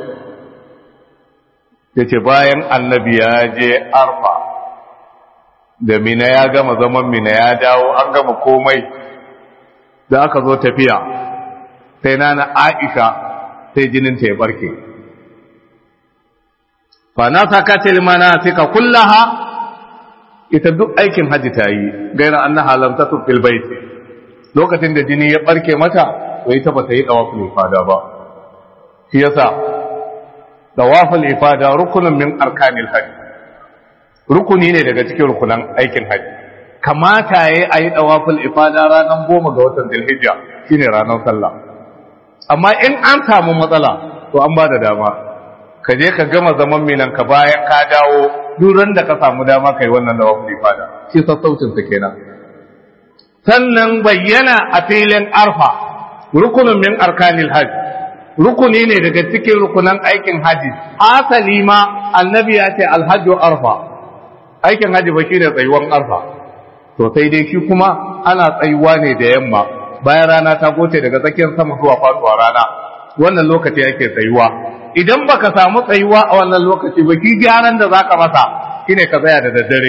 Speaker 1: yace bayan annabi ya je arfa da mina ya gama zaman mina ya dawo an gama komai da aka zo tafiya sai nana Aisha sai jinin ta ya barke fa nasakatil manasika kullaha ita duk aikin haji ta yi gaira annaha lam tatuf fil bait lokacin da jini ya barke mata bai ta bata yi dawaful ifada ba shi yasa dawaful ifada rukunin min arkanil hajj rukuni ne daga cikin rukunan aikin hajji kamata yayi ayi dawaful ifada ranar goma ga watan Dhulhijja shine ranar sallah amma in an samu matsala to an bada dama ka je ka gama zaman minan ka bayan ka dawo duran da ka samu dama kai wannan dawaful ifada shi sassaucin sa kenan sannan bayyana a filin arfa rukunin min arkanil hajji rukuni ne daga cikin rukunan aikin haji asali ma annabi ya ce alhajju arfa aikin haji ba shi ne tsayuwan arfa to sai dai shi kuma ana tsayuwa ne da yamma bayan rana ta goce daga tsakiyar sama zuwa faduwa rana wannan lokaci yake tsayuwa idan baka samu tsayuwa a wannan lokaci ba ki gyaran da zaka masa shine ka tsaya da daddare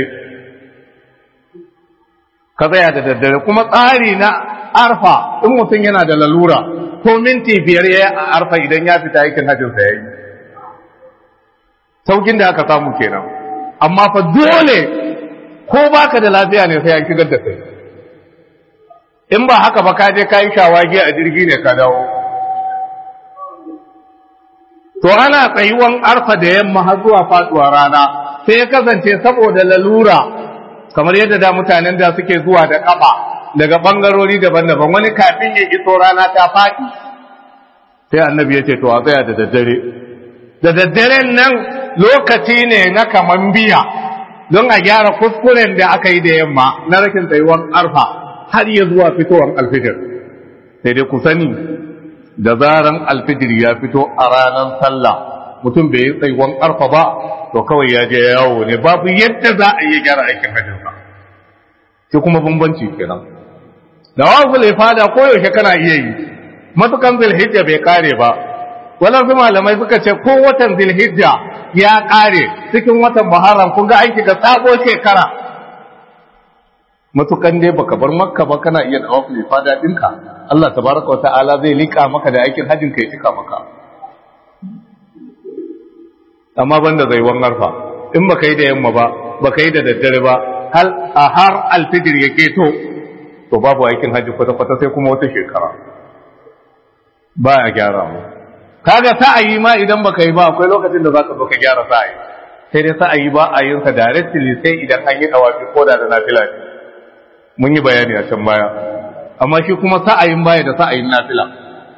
Speaker 1: ka tsaya da daddare kuma tsari na arfa in mutum yana da lalura ko minti biyar ya a arfa idan ya fita aikin hajjinsa ya yi saukin da aka samu kenan amma fa dole ko baka da lafiya ne sai an shigar da kai in ba haka ba ka je ka yi shawagi a jirgi ne ka dawo to ana tsayuwan arfa da yamma har zuwa faduwa rana sai ya kasance saboda lalura kamar yadda da mutanen da suke zuwa da kafa daga bangarori daban-daban wani kafin ya iso rana ta faɗi sai annabi ya ce to a tsaya da daddare da daddaren nan lokaci ne na kaman biya don a gyara kuskuren da aka yi da yamma na rashin tsayuwar arfa har ya zuwa fitowar alfijir sai dai ku sani da zaran alfijir ya fito a ranar sallah mutum bai yi tsayuwar arfa ba to kawai ya je yawo ne babu yadda za a iya gyara aikin hajjinsa shi kuma bambanci kenan da wasu fada koyaushe kana iya yi matukan zilhijja bai kare ba waɗansu malamai suka ce ko watan zilhijja ya kare cikin watan muharram kun ga aiki ga sabo shekara matukan dai baka bar makka ba kana iya da wasu fada ɗinka Allah tabaraka wa ta'ala zai lika maka da aikin hajjin kai cika maka amma banda zai arfa in baka yi da yamma ba baka yi da daddare ba hal a har alfijir ya keto to babu aikin hajji kwata-kwata sai kuma wata shekara ba ya gyara mu kaga sa'ayi ma idan baka yi ba akwai lokacin da zaka zo ka gyara sa'ayi sai dai sa'ayi ba a yin sa directly sai idan an yi dawafi ko da da nafila ne mun yi bayani a can baya amma shi kuma sa'ayin baya da sa'ayin nafila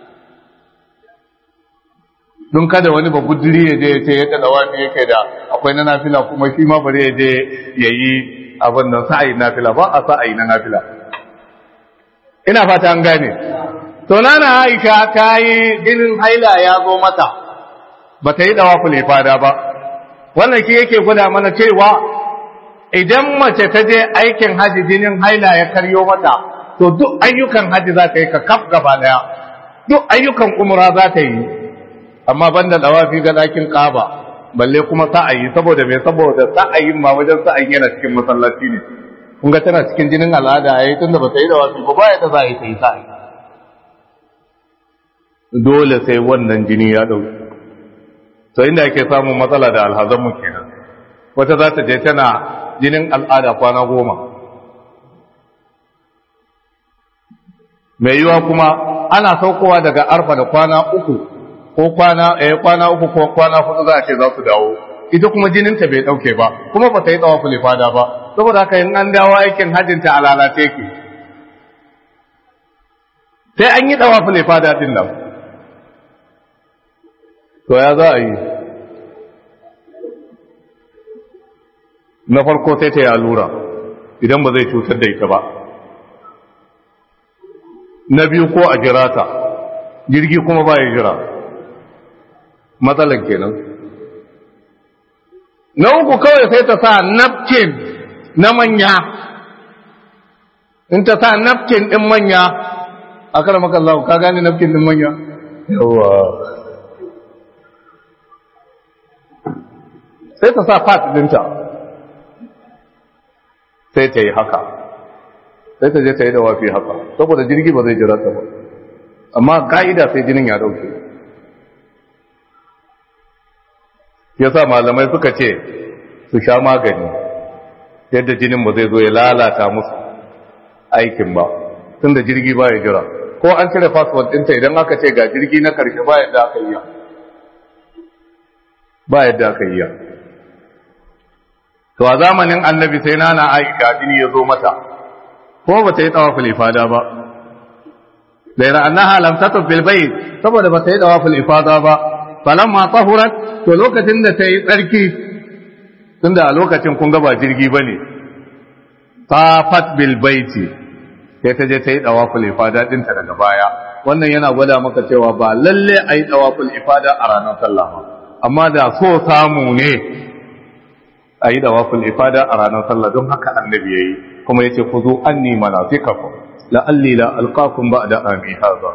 Speaker 1: don kada wani ba guduri ya je ya ce yadda dawafi yake da akwai na nafila kuma shi ma bari ya je ya yi abin nan sa'ayin nafila ba a sa'ayi na nafila ina fata an gane to nana Aisha ta yi jinin haila ya zo mata ba ta yi dawa fada ba wannan shi yake gwada mana cewa idan mace ta je aikin haji jinin haila ya karyo mata to duk ayyukan haji za ta yi ka kaf gaba daya duk ayyukan umra za ta yi amma banda dawafi ga dakin kaba balle kuma sa'ayi saboda me saboda sa'ayin ma wajen sa'ayin yana cikin masallaci ne kun ga tana cikin jinin al'ada yayi tunda ba ta yi dawafi ba ba ya ta za ta yi sa'ayi dole sai wannan jini ya ɗauki to inda ake samun matsala da alhazanmu kenan wata za ta je tana jinin al'ada kwana goma mai yiwa kuma ana saukowa daga arfa da kwana uku ko kwana eh kwana uku ko kwana hudu za a ce za su dawo ita kuma jininta bai ɗauke ba kuma ba ta yi tsawa fulifada ba saboda haka in an dawo aikin hajjinta a lalace ke sai an yi tsawa fulifada din nan to ya za a yi na farko sai ta yi allura idan ba zai cutar da ita ba na biyu ko a jira ta jirgi kuma ba ya jira matsalar kenan na uku kawai sai ta sa napkin na manya in ta sa napkin ɗin manya a kara makallahu ka gane napkin ɗin manya yawa sai ta sa fat dinta sai ta yi haka sai ta je ta yi da wafi haka saboda jirgi ba zai jira ta ba amma ka'ida sai jinin ya dauke yasa malamai suka ce su sha magani yadda jinin ba zai zo ya lalata musu aikin ba tun da jirgi ba ya jira ko an cire fasfot ɗinta idan aka ce ga jirgi na karshe ba yadda aka yi ba yadda aka yi to a zamanin annabi sai nana aisha jini ya zo mata ko ba ta yi tawaful ifada ba gaira annaha lam tatuf bil bayt saboda ba ta yi tawaful ifada ba falamma tahurat to lokacin da ta yi tsarki tunda a lokacin kun ga ba jirgi bane tafat bil baiti sai ta je ta yi dawaful ifada dinta daga baya wannan yana gwada maka cewa ba lalle a yi dawaful ifada a ranar sallah ba amma da so samu ne a yi dawaful ifada a ranar sallah don haka annabi yayi kuma yace ku zo anni manasikakum la'alli la alqakum ba'da ami hadha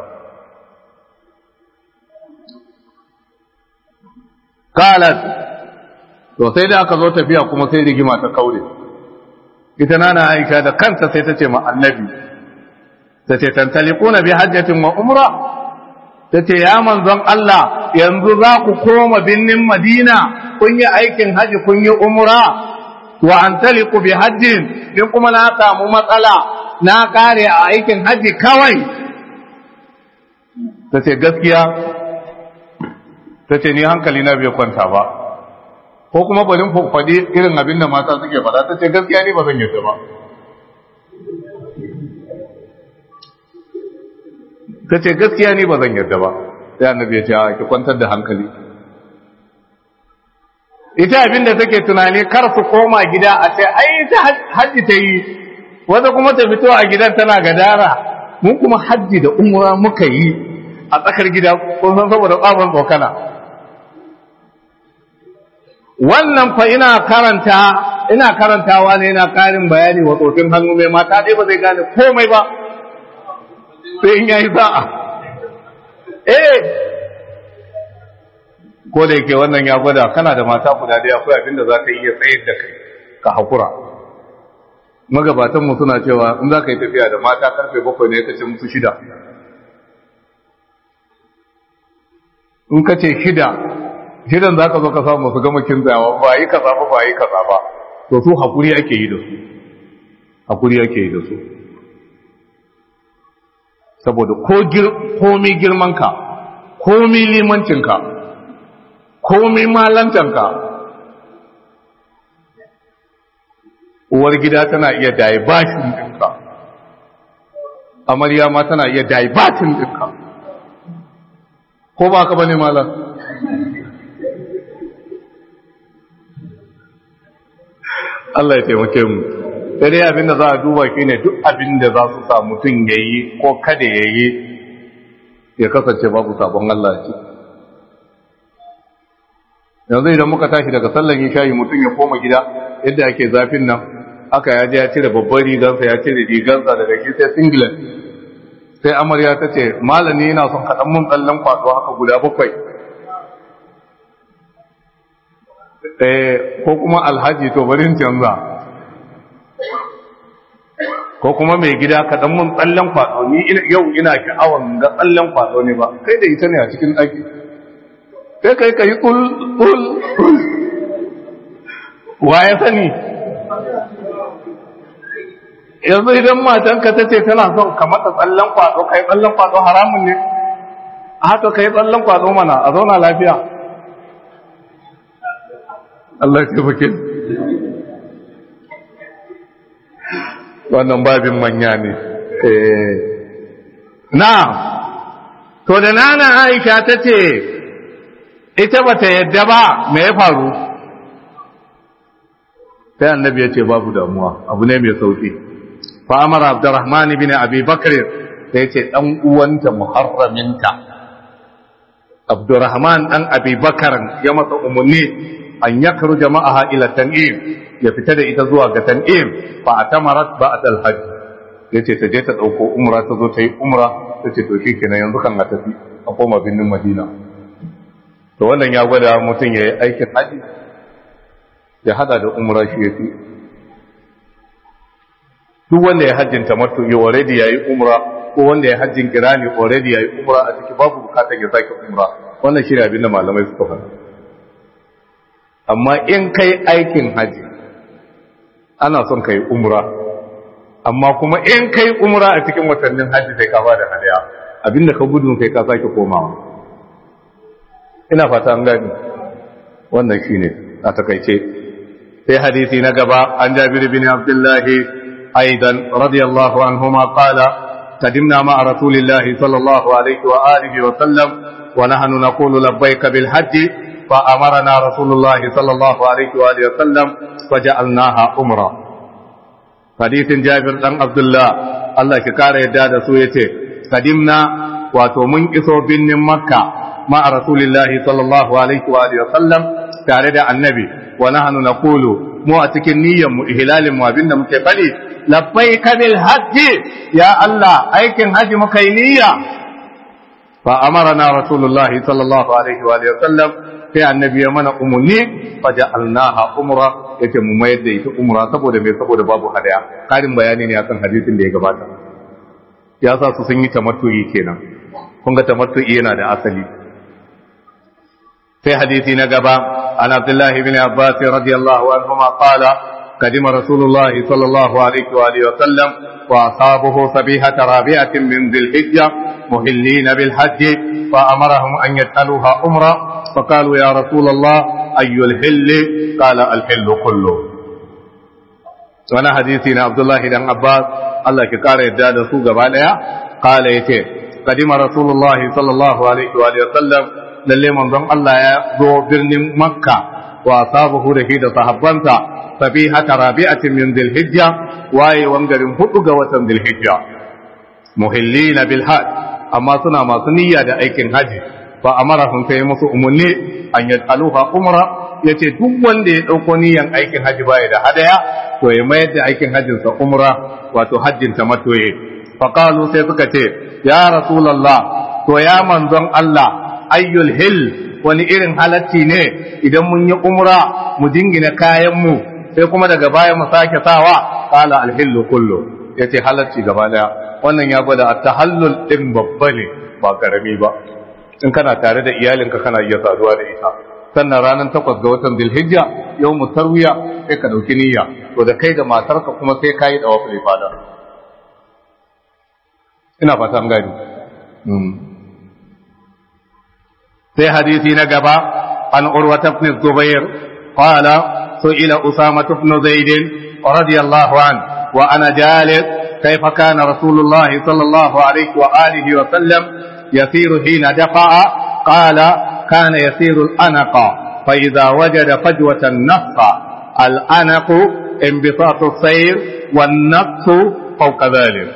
Speaker 1: qalat to sai da aka zo tafiya kuma sai rigima ta kaure ita nana aisha da kanta sai ta ce ma annabi ta ce tantalikuna bi hajjatin wa umra ta ce ya manzon Allah yanzu za ku koma binnin madina kun yi aikin haji kun yi umra wa antaliku bi hajjin din kuma na samu matsala na kare a aikin haji kawai ta ce gaskiya ta ce ni hankali na bai kwanta ba ko kuma balin faɗi irin abin da mata suke faɗa ta ce gaskiya ni ba zan yi ba ta ce gaskiya ni ba zan yarda ba sai annabi ya ce a ki kwantar da hankali ita abin da take tunani kar su koma gida a ce ai ta hajji ta yi wata kuma ta fito a gidan tana gadara mun kuma hajji da umra muka yi a tsakar gida kun san saboda tsabon tsokana wannan fa ina karanta ina karantawa ne ina karin bayani wa tsofin hannu mai mata dai ba zai gane komai ba sai in yayi sa'a eh ko da yake wannan ya gwada kana da mata guda da akwai abin da za ka iya tsayar da kai ka hakura magabatanmu suna cewa in za ka yi tafiya da mata karfe bakwai ne ka ce musu shida in ka ce shida shidan za ka zo ka samu su gama kinzawa ba yi kaza ba ba yi kaza ba to su hakuri ake yi da su hakuri ake yi da su saboda komi girmanka komi limancinka komi malantanka uwar gida tana iya daibatin ɗinka amarya ma tana iya daibatin ɗinka ko ba ka bane malam Allah ya taimake mu sai dai abin da za a duba shi ne duk abin da za su sa mutum ya yi ko kada ya yi ya kasance babu sabon Allah ce yanzu idan muka tashi daga sallan yi shayi mutum ya koma gida yadda ake zafin nan aka ya je ya cire babban rigansa ya cire rigansa daga shi sai singlet sai amarya ta ce malami yana son kaɗan mun tsallan kwaɗo haka guda bakwai ko kuma alhaji to barin canza ko kuma mai gida kaɗan mun tsallen kwaɗo ni yau ina sha'awan ga tsallen kwaɗo ne ba kai da ita ne a cikin ɗaki sai kai ka yi ƙul ƙul ƙul wa ya sani yanzu idan matanka ta ce tana son ka mata tsallen kwaɗo ka yi tsallen kwaɗo haramun ne a haka ka yi tsallen kwaɗo mana a zauna lafiya Allah ya taimake wannan babin manya ne na to da nana aisha ta ce ita ba ta yadda ba me ya faru sai annabi ya ce babu damuwa abu ne mai sauki fa amara abdurrahman ibn abi bakr sai ce dan uwanta muharraminta abdurrahman dan abi bakar ya masa umarni an yakru jama'aha ila tan'im ya fita da ita zuwa ga tan'im fa atamarat ba'd al-hajj yace ta je ta dauko umra ta zo ta yi umra tace to shikenan yanzu kan a tafi a koma binnin madina to wannan ya gwada mutum yayi aikin haji ya hada da umra shi yafi duk wanda ya hajjin tamattu ya already yayi umra ko wanda ya hajjin kirani already yayi umra a ciki babu bukatar ya sake umra wannan shi ne abin da malamai suka faɗa amma in kai aikin haji ana son kai umra amma kuma in kai umra a cikin watannin haji sai ka bada hadaya abinda ka gudu kai ka sake komawa ina fata an gani wannan shine a takaice sai hadisi na gaba an jabir bin abdullahi aidan radiyallahu anhuma qala قدمنا مع رسول الله صلى الله عليه وآله وسلم ونحن نقول لبيك بالحج فأمرنا رسول الله صلى الله عليه وآله وسلم فجعلناها أمرا hadisin Jabir dan Abdullah Allah ki kara yadda da su yace kadimna wato mun iso binnin Makka ma Rasulillahi sallallahu alaihi wa alihi wasallam tare da annabi wa nahnu naqulu mu a cikin niyyar mu ihlalin mu abinda muke fadi labbaika bil hajji ya Allah aikin haji muka yi niyya fa amarna Rasulullahi sallallahu alaihi wa alihi wasallam sai annabi ya mana umarni faja'alnaha umra yace mu mayar da ita umra saboda me saboda babu hadaya karin bayani ne akan hadisin da ya gabata ya sa su sun yi tamattu'i kenan kun ga tamattu'i yana da asali sai hadisi na gaba an abdullahi ibn abbas radiyallahu anhuma qala قدم رسول الله صلى الله عليه وآله وسلم وأصابه سبيحة رابعة من ذي الحجة مهلين بالحج فأمرهم أن يسألوها أمرا فقالوا يا رسول الله أي الحل قال الحل كله وانا حديثنا عبد الله بن عباس الله كقال يداد سوق بالها قال يتي قدم رسول الله صلى الله عليه وآله وسلم lalle manzon Allah ya zo birnin Makka wa asabahu da shi da sahabbansa sabihata rabi'atin min dhilhijja waye wangarin hudu ga watan dhilhijja muhillina bil hajj amma suna masu niyya da aikin haji fa amarahum sai musu umunni an yad'aluha umra yace duk wanda ya dauko niyyan aikin haji baya da hadaya to ya mayar da aikin hajjin sa umra wato hajjin ta matoye fa qalu sai suka ce ya rasulullah to ya manzon Allah ayyul hil wani irin halacci ne idan mun yi umra mu dingina kayan mu sai kuma daga baya mu sake sawa qala alhillu kullu yace halacci gaba daya wannan ya gwada at-tahallul din babba ne ba karami ba in kana tare da iyalinka kana iya saduwa da ita sannan ranar takwas ga watan Zulhijja yau mu tarwiya sai ka dauki niyya to da kai da matarka kuma sai ka yi dawa fili fada ina fata an gani sai hadisi na gaba an urwata ibn zubair qala su'ila usama ibn zaid radiyallahu an wa ana jalis كيف كان رسول الله صلى الله عليه وآله وسلم يسير حين دفع قال كان يسير الأنق فإذا وجد فجوة النفق الأنق انبساط السير والنفس فوق ذلك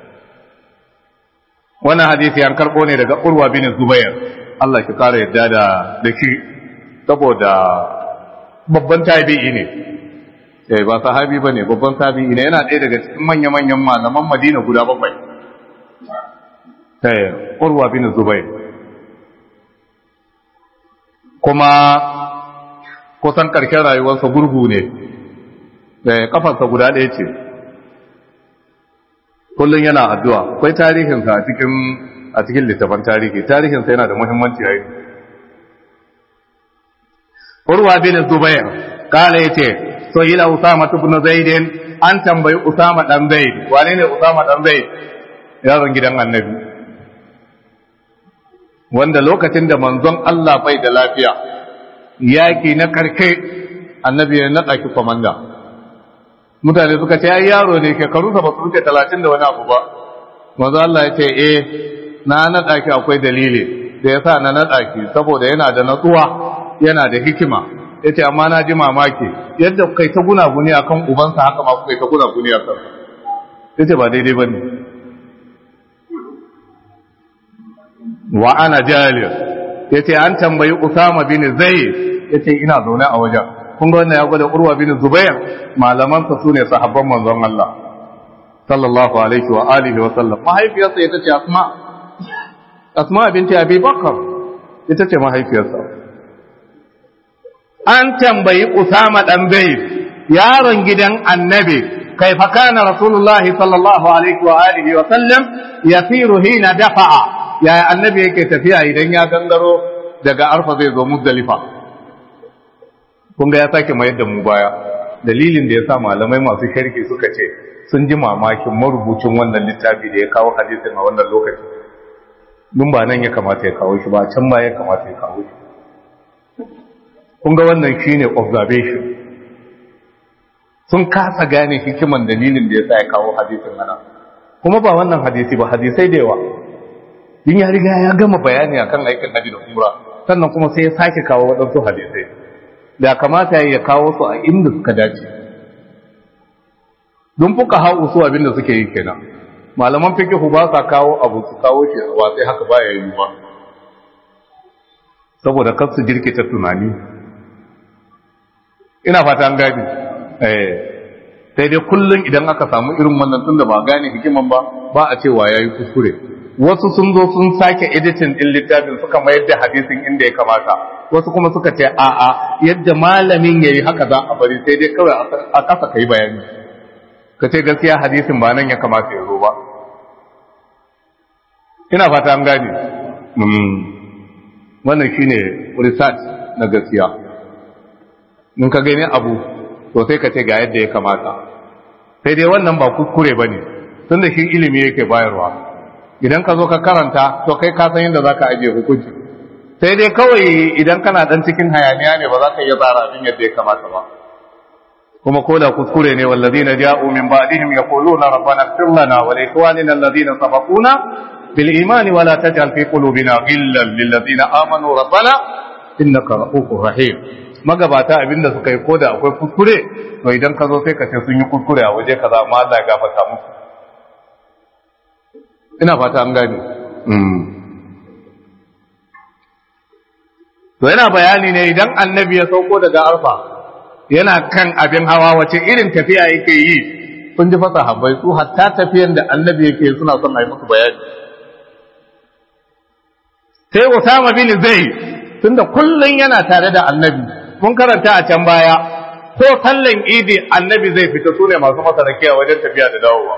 Speaker 1: وانا حديثي عن كربوني daga Urwa bin Zubair Allah ki kare yadda da da shi saboda babban tabi'i ne eh ba sahabi bane babban tabi'i ne yana ɗaya daga cikin manya-manyan malaman Madina guda bakwai eh Urwa bin Zubair kuma kusan ƙarshen rayuwarsa gurgu ne da kafarsa guda ɗaya ce kullum yana addu'a akwai tarihinsa a cikin a cikin littafin tarihi tarihinsa yana da muhimmanci yayi urwa bin zubair kala yace so ila usama ibn zaid an tambayi usama dan zaid wane ne usama dan zaid yaron gidan annabi wanda lokacin da manzon Allah bai da lafiya yaki na karke annabi ya naɗa ki komanda mutane suka ce ai yaro ne shekarunsa ba su wuce talatin da wani abu ba manzon Allah ya ce eh na naɗa ki akwai dalili da ya sa na naɗa ki saboda yana da natsuwa yana da hikima ya ce amma na ji mamaki yadda kai ta gunaguni akan ubansa haka ma kai ta gunaguni a kan ya ce ba daidai ba ne wa ana jalir yace an tambayi Usama bin Zaid yace ina zaune a wajen kun ga wannan ya gwada Urwa bin Zubair malaman sa sune sahabban manzon Allah sallallahu alaihi wa alihi wa sallam mahaifiyarsa ita ce Asma Asma binti Abi Bakar ita ce mahaifiyarsa an tambayi Usama dan Zaid yaron gidan Annabi كيف كان رسول الله صلى الله عليه وآله وسلم يسير حين دفع yaya annabi yake tafiya idan ya gangaro daga arfa zai zo muzdalifa kun ga ya sake mayar da mu baya dalilin da ya sa malamai masu sharhi suka ce sun ji mamakin marubucin wannan littafi da ya kawo hadisin a wannan lokaci dun ba nan ya kamata ya kawo shi ba can ba ya kamata ya kawo shi kun ga wannan shine observation sun kasa gane hikiman dalilin da ya sa ya kawo hadisin ana kuma ba wannan hadisi ba hadisai da yawa din ya riga ya gama bayani akan aikin haji da umra sannan kuma sai ya sake kawo waɗansu hadisai da kamata ya kawo su a inda suka dace don fuka hau su abin da suke yi kenan malaman fikihu ba sa kawo abu su kawo shi a sai haka baya yi ba saboda kar su jirkita tunani ina fata an gani eh sai dai kullum idan aka samu irin wannan tun da ba gane hikiman ba ba a cewa yayi kuskure wasu sun zo sun sake editing din littafin suka mayar da hadisin inda ya kamata wasu kuma suka ce a a yadda malamin yayi haka za a bari sai dai kawai a kasa kai bayani ka ce gaskiya hadisin ba nan ya kamata ya zo ba ina fata an gane wannan shine research na gaskiya in ka gani abu to sai ka ce ga yadda ya kamata sai dai wannan ba kuskure bane tunda shi ilimi yake bayarwa idan ka zo ka karanta to kai ka san yadda zaka ajiye hukunci sai dai kawai idan kana dan cikin hayaniya ne ba za ka iya tsara abin yadda ya kamata ba kuma ko da kuskure ne wallazina ja'u min ba'dihim yaquluna rabbana ighfir lana wa li ikhwanina alladhina sabaquna bil imani wa la taj'al fi qulubina ghillan lil ladzina amanu rabbana innaka ra'ufur rahim magabata abinda suka yi koda akwai kuskure to idan ka zo sai ka ce sun yi kuskure a waje kaza amma Allah ya gafarta musu ina fata an gane to yana bayani ne idan annabi ya sauko daga arfa yana kan abin hawa wace irin tafiya yake yi sun ji fasa habbai su hatta tafiyan da annabi yake suna son a yi musu bayani sai Usama bin Zaid tunda kullun yana tare da annabi mun karanta a can baya ko sallan idi annabi zai fita sune masu masa rakiya wajen tafiya da dawowa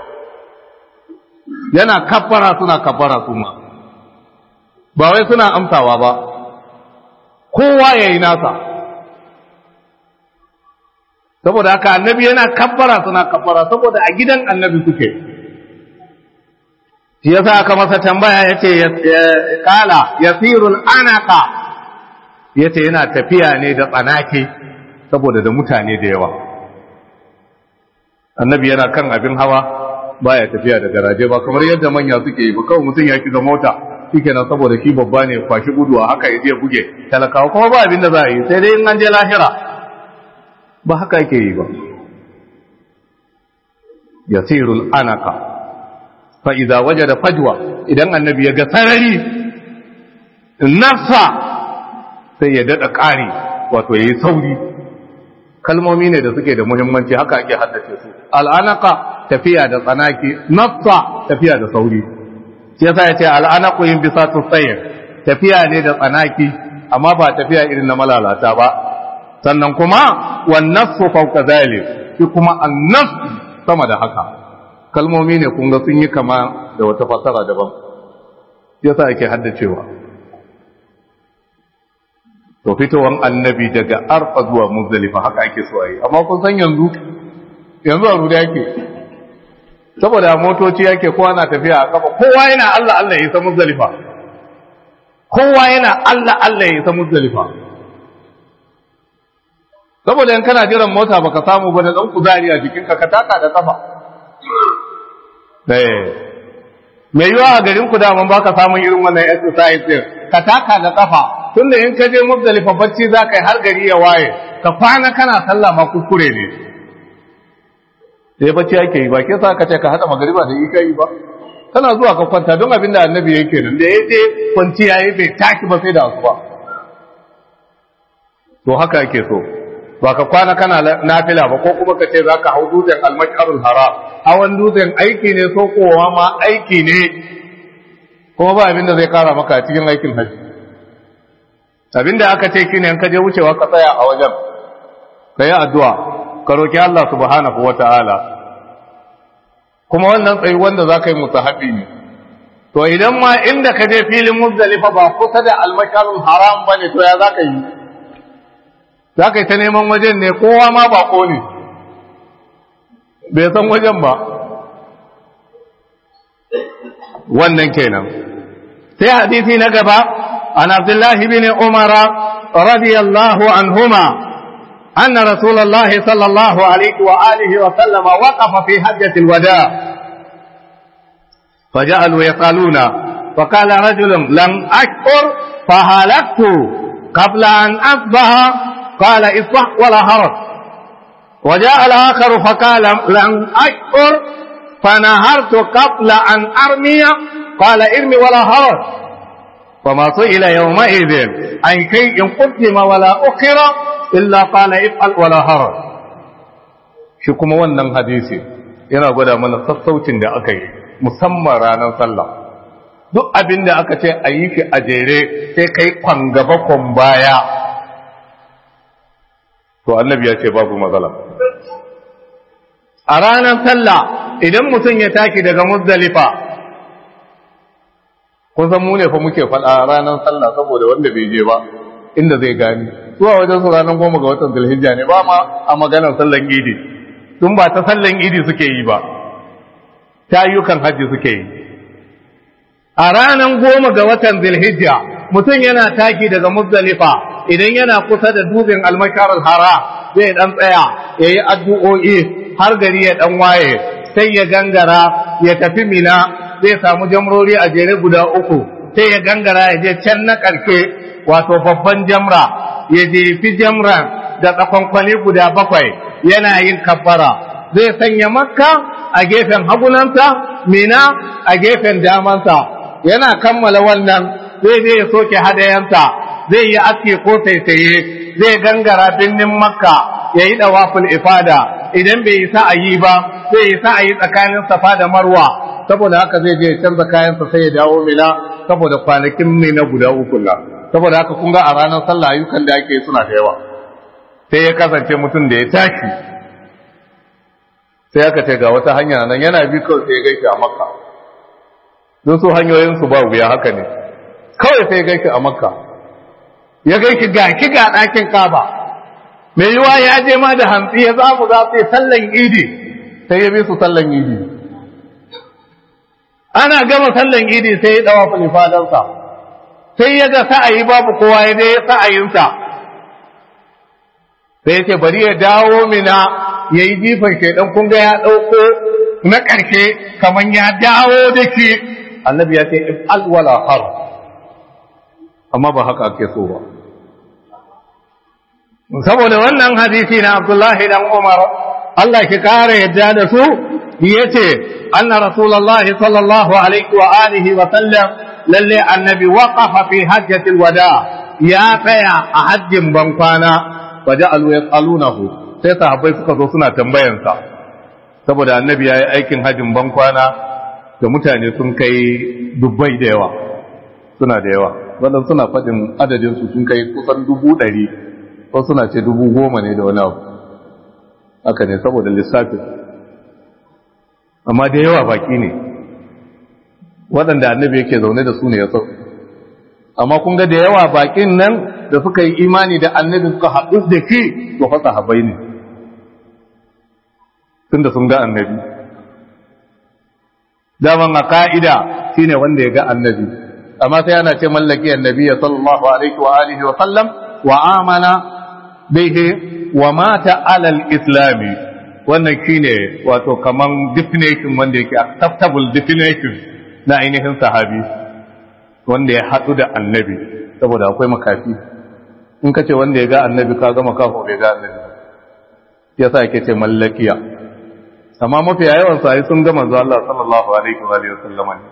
Speaker 1: yana kaffara suna kaffara su ma ba wai suna amsawa ba kowa yayi nasa saboda haka annabi yana kaffara suna kaffara saboda a gidan annabi suke shi yasa aka masa tambaya yace kala yasirul anaka yace yana tafiya ne da tsanake saboda da mutane da yawa annabi yana kan abin hawa baya tafiya da garaje ba kamar yadda manya suke yi ba kawai mutum ya shiga mota shikenan saboda shi babba ne kwashi gudu a haka ya buge talakawa kuma ba abin da za a yi sai dai in an je lahira ba haka yake yi ba yasirul anaka fa idza wajada fajwa idan annabi ya ga sarari nafsa sai ya dada ƙari wato yayi sauri kalmomi ne da suke da muhimmanci haka ake haddace su al'anaka tafiya da tsanaki nafsa tafiya da sauri shi yasa yace al'anaku yin bisatu sayr tafiya ne da tsanaki amma ba tafiya irin na malalata ba sannan kuma wan nafsu fawqa zalik shi kuma an-nafs sama da haka kalmomi ne kun ga sun yi kama da wata fasara daban yasa ake haddacewa to fitowan annabi daga arfa zuwa muzdalifa haka ake so a yi amma kun san yanzu yanzu a ruda yake saboda motoci yake kowa na tafiya a kafa kowa yana Allah Allah ya isa muzdalifa kowa yana Allah Allah ya isa muzdalifa saboda in kana jiran mota baka samu ba da dan kuzari a jikinka ka taka da kafa eh mai yiwa a garin ku daman baka samun irin wannan exercise din ka taka da kafa tunda in ka je muzdalifa bacci za ka yi har gari ya waye ka kwana kana sallah ma kuskure ne sai bacci ake yi ba ke sa ka ce ka hada magariba da yi kai ba kana zuwa ka kwanta don abin da annabi yake nan da ya je kwanci yayi bai taki ba sai da asuba to haka ake so ba ka kwana kana nafila ba ko kuma ka ce za ka hau dutsen almasharul haram hawan dutsen aiki ne so kowa ma aiki ne kuma ba abin da zai kara maka cikin aikin hajji abin da aka ce shine in ka je wucewa ka tsaya a wajen ka yi addu'a ka roki Allah subhanahu wata'ala kuma wannan tsayi wanda za ka yi musahabi ne to idan ma inda ka je filin muzdalifa ba kusa da almasharul haram bane to ya za ka yi za ka yi ta neman wajen ne kowa ma bako ne bai san wajen ba wannan kenan sai hadisi na gaba an abdullahi bin umara radiyallahu anhuma أن رسول الله صلى الله عليه وآله وسلم وقف في حجة الوداع فجعلوا يسألون فقال رجل لم أشكر فهلكت قبل أن أصبح قال اصبح ولا هرج وجاء الآخر فقال لن أشكر فنهرت قبل أن أرمي قال ارمي ولا هرج فما سئل يومئذ عن شيء قدم ولا أخر إلا قال افعل ولا هرج shi kuma wannan hadisi yana gwada mana sassaucin da aka yi musamman ranar sallah duk abin da aka ce a yi shi a jere sai kai kwan gaba kwan baya to annabi ya ce babu matsala a ranar sallah idan mutum ya taki daga muzdalifa kun san mu ne fa muke faɗa a ranar sallah saboda wanda bai je ba inda zai gani zuwa wajen su ranar goma ga watan zulhijja ne ba ma a maganar sallan idi tun ba ta sallan idi suke yi ba ta ayyukan hajji suke yi a ranar goma ga watan zulhijja mutum yana taki daga muzdalifa idan yana kusa da dubin almashar hara zai dan tsaya ya yi addu'o'i har gari ya dan waye sai ya gangara ya tafi mina zai samu jamrori a jere guda uku sai ya gangara ya je can na ƙarshe wato babban jamra ya jefi jamran da tsakonkwali guda bakwai yana yin kabbara zai sanya makka a gefen hagunansa mina a gefen damansa yana kammala wannan zai je ya soke hadayansa zai yi aski ko saisaye zai gangara birnin makka ya yi dawaful ifada idan bai yi sa'ayi ba zai yi sa'ayi tsakanin safa da marwa saboda haka zai je ya canza kayansa sai ya dawo mina saboda kwanakin mina guda uku la saboda haka kun ga a ranar sallah ayyukan da ake suna da yawa sai ya kasance mutum da ya tashi sai aka ce ga wata hanya nan yana bi kawai sai ya gaishe a makka don su hanyoyinsu ba wuya haka ne kawai sai ya gaishe a makka ya gaishe ga ki ga ɗakin kaba mai yiwa ya je ma da hantsi ya zamu za su yi sallan idi sai ya bi su sallan idi ana gama sallan idi sai ya dawa falifadansa sai ya ga sa'ayi babu kowa ya je sa'ayinsa sai ya ce bari ya dawo mina ya yi jifan shaidan kun ga ya ɗauko na ƙarshe kamar ya dawo da shi annabi ya ce if'al wala har amma ba haka ake so ba saboda wannan hadisi na Abdullahi dan Umar Allah ki kare yadda da su yace anna rasulullahi sallallahu alaihi wa alihi wa sallam lalle annabi waqafa fi hajjatil wada ya tsaya a hajjin bankwana waja'alu yasalunahu sai sahabbai suka zo suna tambayansa saboda annabi ya yi aikin hajjin bankwana da mutane sun kai dubbai da yawa suna da yawa wannan suna faɗin adadinsu sun kai kusan dubu ɗari ko suna ce dubu goma ne da wani abu haka ne saboda lissafin amma da yawa baki ne waɗanda annabi yake zaune da su ne ya sau amma kun ga da yawa bakin nan da suka yi imani da annabi suka haɗu da shi to fasa habai ne tunda sun ga annabi daman a ka'ida shine wanda ya ga annabi amma sai ana ce mallaki annabi sallallahu alaihi wa alihi wa sallam wa amana bihi wa mata alal islami wannan shine wato kaman definition wanda yake acceptable definition na ainihin sahabi wanda ya haɗu da annabi saboda akwai makafi in ka ce wanda ya ga annabi ka gama kafa bai ga annabi ya sa yake ce mallakiya amma mafi yawan sa'i sun ga manzo Allah sallallahu alaihi wa sallam ne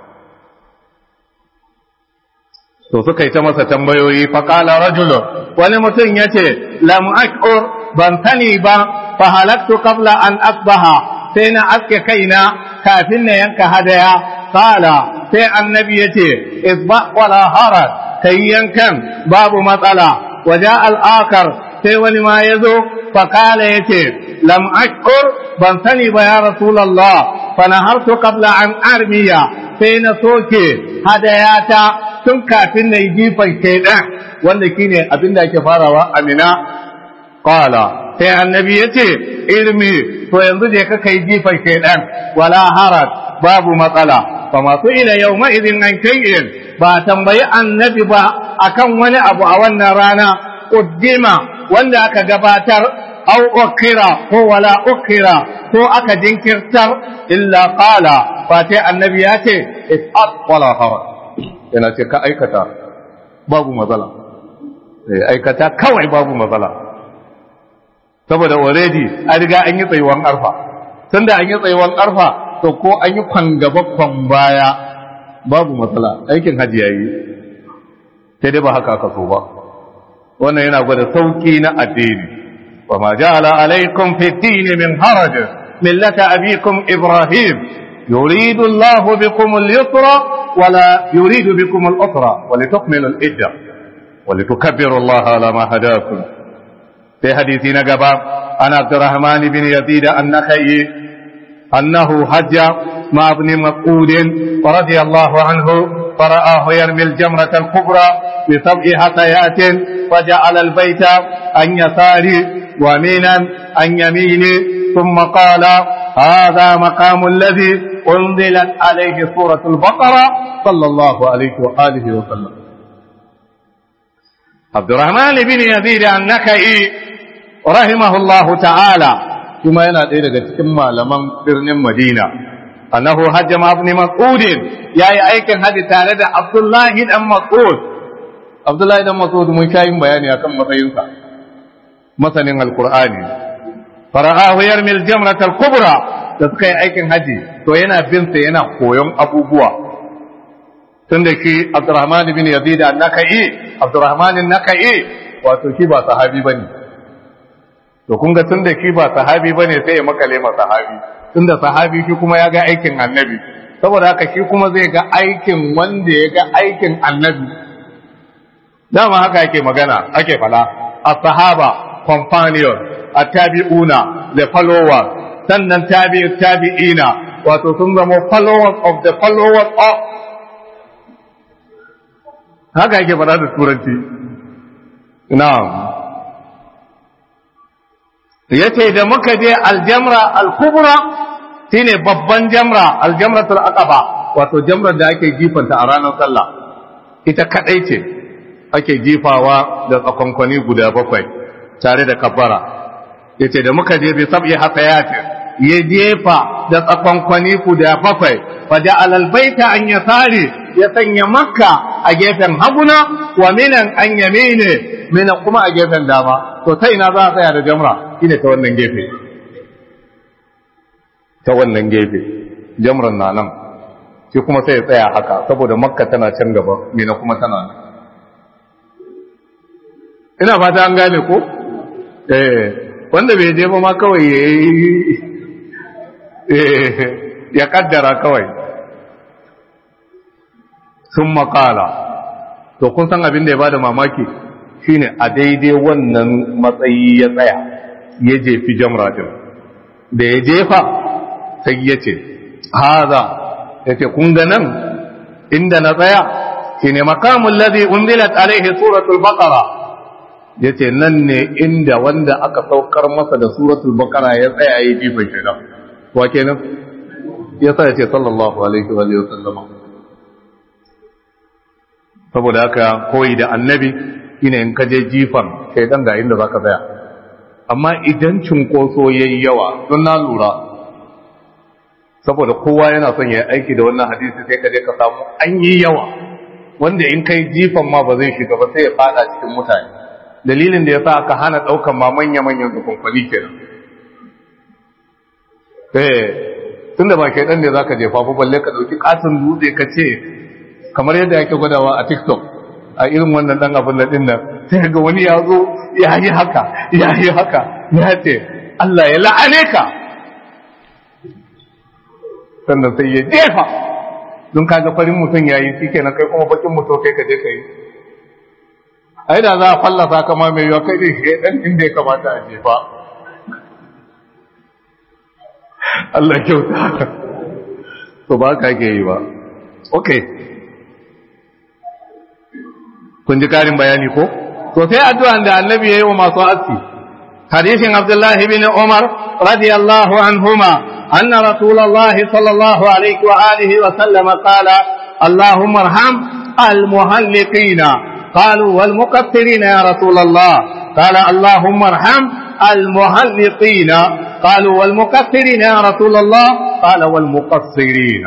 Speaker 1: to suka yi ta masa tambayoyi fa qala rajulun wani mutum yace lam ashur ban sani ba fa halaktu qabla an asbaha sai na aske kaina kafin na yanka hadaya qala sai annabi yace isba wala haraj kai yankan babu matsala waja al-akar sai wani ma yazo fa qala yace lam ashur ban sani ba ya rasulullah fa nahartu qabla an armiya sai na soke hadayata tun kafin na yi jifan shaidan wanda shine abin da ake farawa amina qala sai annabi yace ilmi to yanzu je ka kai jifan shaidan wala haraj babu matsala fa masu ila yawma idin an kayyin ba tambayi annabi ba akan wani abu a wannan rana uddima wanda aka gabatar au ukira ko wala ukira ko aka jinkirtar illa qala fa sai annabi ya ce ifat wala haraj yana ce ka aikata babu matsala aikata kawai babu matsala saboda already an riga an yi tsayuwan arfa tunda an yi tsayuwan arfa to ko an yi kwan gaba kwan baya babu matsala aikin hajji yayi sai dai ba haka aka so ba wannan yana gwada sauki na addini wa ma ja'ala alaikum fi din min haraj millata abikum ibrahim yuridu Allah bikum al-yusra wa la yuridu bikum al-usra wa litukmilu al-idda wa litukabbiru Allah ala ma hadakum في حديث نقبا عن عبد الرحمن بن يزيد النخعي أنه حج مع ابن مسعود رضي الله عنه فرآه يرمي الجمرة الكبرى بسبع حصيات فجعل البيت عن يساره ومينا عن يمينه ثم قال هذا مقام الذي أنزلت عليه سورة البقرة صلى الله عليه وآله وسلم عبد الرحمن بن يزيد النخعي rahimahullahu ta'ala kuma yana ɗaya daga cikin malaman birnin Madina annahu hajja ma ibn Mas'ud yayi aikin haji tare da Abdullahi dan Mas'ud Abdullahi dan Mas'ud mun kayin bayani akan matsayinsa masanin alqur'ani fara'ahu yarmil jamrat al-kubra da suka yi aikin haji to yana bin sa yana koyon abubuwa tunda ki Abdurrahman ibn Yazid an-Nakai Abdurrahman an-Nakai wato shi ba sahabi bane to kun ga tunda shi ba sahabi bane sai ya makale ma sahabi tunda sahabi shi kuma ya ga aikin annabi saboda haka shi kuma zai ga aikin wanda ya ga aikin annabi dama haka ake magana ake fala as-sahaba companion at-tabi'una the followers sannan tabi'i tabi'ina wato sun zama followers of the followers of haka ake fada da turanci na'am ya ce da muka je aljamra alkubra shine babban jamra aljamratul aqaba wato jamrar da ake jifanta a ranar sallah ita kadai ce ake jifawa da tsakonkwani guda bakwai tare da kabbara yace da muka je bi sab'i hasayati ya jefa da tsakonkwani guda bakwai fa ja'ala albayta an yasari ya sanya makka a gefen haguna wa minan an yamine mina kuma a gefen dama to ta ina za a tsaya da jamra shine ta wannan gefe ta wannan gefe jamran na nan shi kuma sai ya tsaya haka saboda makka tana can gaba mina kuma tana nan ina fata an gane ko eh wanda bai je ba ma kawai ya ya kaddara kawai sun makala to kun san abin da ya bada mamaki shine a daidai wannan matsayi ya tsaya ya jefi jamra din da ya jefa sai ya ce haza ya ce kun ga nan inda na tsaya shine makamun ladhi unzilat alaihi suratul baqara yace nan ne inda wanda aka saukar masa da suratul baqara ya tsaya yi jifan shaidan wa kenan yasa yace sallallahu alaihi wa sallama saboda haka koyi da annabi shine in ka je jifan shaidan ga inda zaka tsaya amma idan cinkoso yayi yawa don na lura saboda kowa yana son ya aiki da wannan hadisi sai ka je ka samu an yi yawa wanda in kai jifan ma ba zai shiga ba sai ya fada cikin mutane dalilin da ya sa aka hana daukan ma manya-manyan zukunkwani kenan eh tunda ba kai dan ne zaka jefa ba balle ka dauki katon dutse ka ce kamar yadda yake gwadawa a TikTok a irin wannan dan abin da din nan sai ga wani ya zo ya yi haka ya yi haka ya ce Allah ya la'ane ka sannan sai ya jefa don kaga farin mutum yayi shi kenan kai kuma bakin mutum kai ka je ka yi ai da za a fallasa kama mai yiwa kai ne shi dan inda ya kamata a jefa Allah kyauta to ba ka ke yi ba okay kun ji karin bayani ko to sai addu'an da annabi yayi wa masu aski hadisin Abdullah ibn Umar radiyallahu anhuma anna Rasulullah sallallahu alaihi wa alihi wa sallam qala اللهم ارحم المهلقين قالوا والمقصرين يا رسول الله قال اللهم ارحم المهلقين قالوا والمقصرين يا رسول الله قال والمقصرين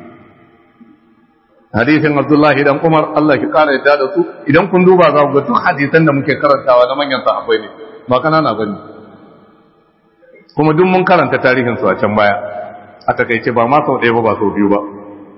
Speaker 1: hadisin Abdullahi dan Umar Allah ki kara yadda da su idan kun duba za ku ga duk hadisan da muke karantawa na manyan sahabbai ne ba kanana bane kuma duk mun karanta tarihinsu a can baya a takaice ba ma sau ɗaya ba ba sau biyu ba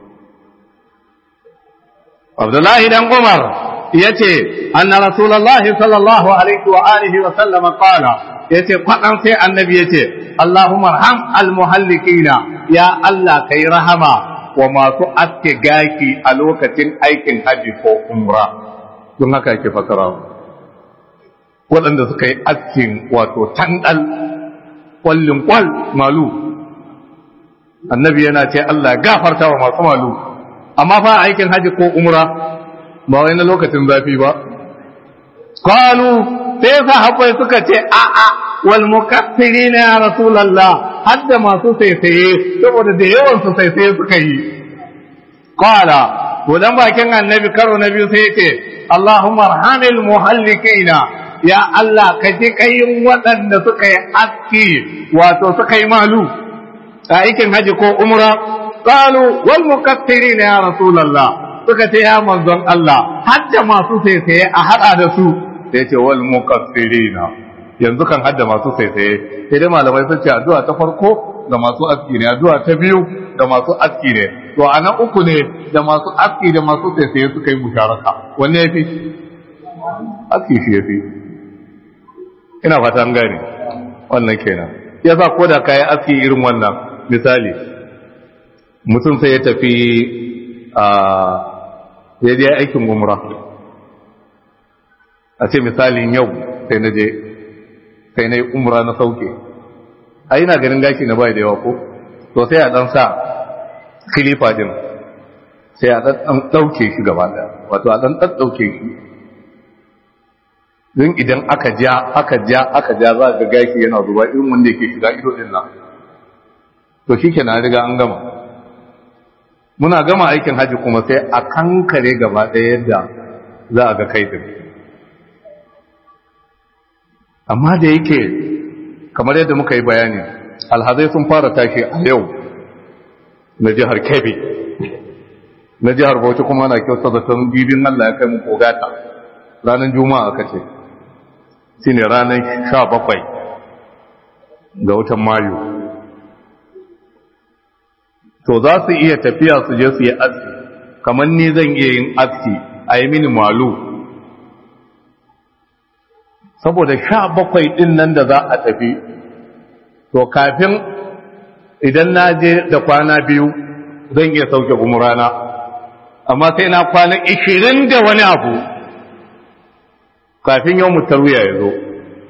Speaker 1: abdullahi dan umar ya ce anna rasulallahi sallallahu alaihi wa alihi wa sallama qala ya ce kwaɗan sai annabi ya ce allahumma arham almuhallikina ya allah kai rahama wa masu aske gaki a lokacin aikin haji ko umra don haka ake fasara waɗanda suka yi askin wato tandal kwallin kwal malu annabi yana ce Allah gafarta wa masu malu amma fa aikin haji ko umra ba wai na lokacin zafi ba qalu sai sahabbai suka ce a a wal mukaffirina ya rasulullah hadda masu saisaye saboda da yawan su saisaye suka yi qala to dan bakin annabi karo na biyu sai ce Allahumma arhamil muhallikina ya Allah ka ji kayin waɗanda suka yi aski wato suka yi malu a aikin haji ko umra qalu wal mukaffirina ya rasulullah suka ce ya manzon Allah hadda masu saisaye a hada da su sai ce wal mukaffirina yanzu kan hadda masu saisaye sai dai malamai sun ce addu'a ta farko ga masu aski ne addu'a ta biyu da masu aski ne to a nan uku ne da masu aski da masu saisaye suka yi musharaka wanne yafi aski shi yafi ina fata an gane wannan kenan yasa ko da kayi aski irin wannan misali mutum sai ya tafi a ya je aikin umra a ce misalin yau sai na je sai na yi umra na sauke a ina ganin gashi na bai da yawa ko to sai a dan sa khilifa din sai a dan dauke shi gaba da wato a dan dauke shi don idan aka ja aka ja aka ja za ga gashi yana zuba irin wanda yake shiga ido din nan to shikenan riga an gama muna gama aikin haji kuma sai a kankare gaba ɗaya yadda za a ga kai din amma da yake kamar yadda muka yi bayani alhazai sun fara tashi a yau na jihar kebbi na jihar bauchi kuma na kyauta da tun bibin allah ya kai mu kogata ranar juma'a aka ce shi ne ranar sha bakwai ga watan mayu to za su iya tafiya su je su yi aski kamar ni zan iya yin aski a yi mini malu saboda sha bakwai ɗin nan da za a tafi to kafin idan na je da kwana biyu zan iya sauke umurana amma sai na kwana ishirin da wani abu kafin yau mutarwiya ya zo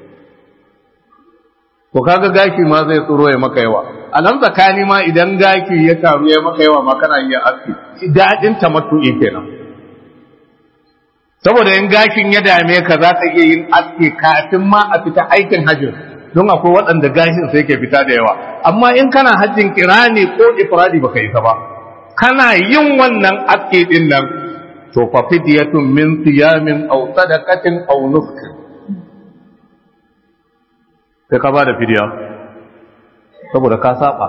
Speaker 1: to kaga gashi ma zai tsoro ya maka yawa a nan tsakani ma idan gashi ya taru ya maka yawa ma kana iya aski daɗin tamattu'i kenan saboda in gashin ya dame ka za ka iya yin aski kafin ma a fita aikin hajjin don akwai waɗanda gashin sai ke fita da yawa amma in kana hajjin kirani ko ifradi baka yi ta ba kana yin wannan aski din nan to fa fidyatun min siyamin aw sadaqatin aw nusuk sai ka ba da fidiya saboda ka saba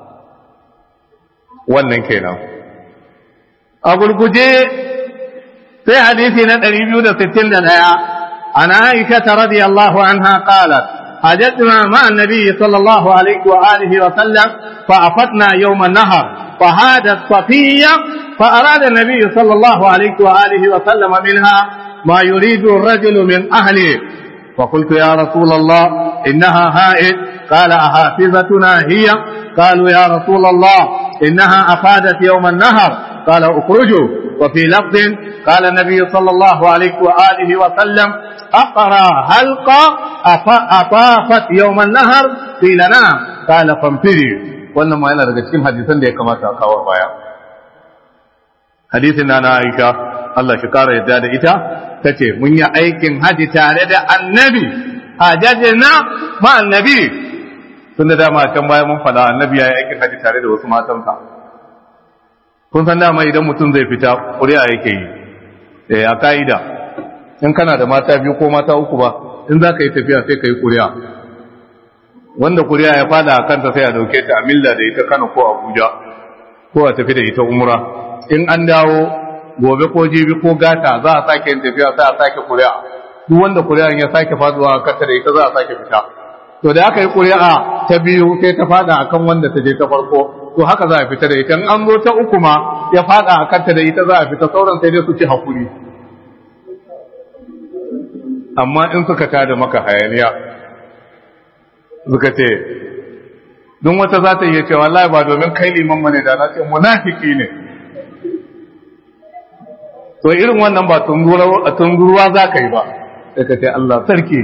Speaker 1: wannan kenan a gurguje sai hadisi na 261 عن عائشة رضي الله عنها قالت حجتنا مع النبي صلى الله عليه وآله وسلم فأفتنا يوم النهر فهادت صفية فأراد النبي صلى الله عليه وآله وسلم منها ما يريد الرجل من أهله فقلت يا رسول الله إنها هائد قال أحافظتنا هي قالوا يا رسول الله إنها أفادت يوم النهر قال اخرجوا وفي لفظ قال النبي صلى الله عليه وآله وسلم أقرى هلقى أطافت يوم النهر قيل نعم قال فانفري wannan ma yana daga cikin hadisan da ya kamata a kawo baya hadisin na Aisha Allah shi kara yadda da ita tace mun yi aikin haji tare da annabi hajjajina ma annabi tun da dama can baya mun faɗa annabi ya yi aikin haji tare da wasu matansa kun san dama idan mutum zai fita ƙuri'a yake yi a ka'ida in kana da mata biyu ko mata uku ba in za ka yi tafiya sai ka yi ƙuri'a wanda ƙuri'a ya fada a kanta sai a dauke ta a milla da ita kano ko abuja ko a tafi da ita umra in an dawo gobe ko jibi ko gata za a sake yin tafiya sai a sake ƙuri'a duk wanda ƙuri'an ya sake faduwa a kanta da ita za a sake fita to da aka yi ƙuri'a ta biyu sai ta fada akan wanda ta je ta farko to haka za a fita da ita in an zo ta uku ma ya fada a kanta da ita za a fita sauran sai dai su ci hakuri amma in suka tada maka hayaniya suka ce don wata za ta iya cewa wallahi ba domin kai liman mane da na ce munafiki ne to irin wannan ba tunguruwa za ka yi ba sai ka ce Allah sarki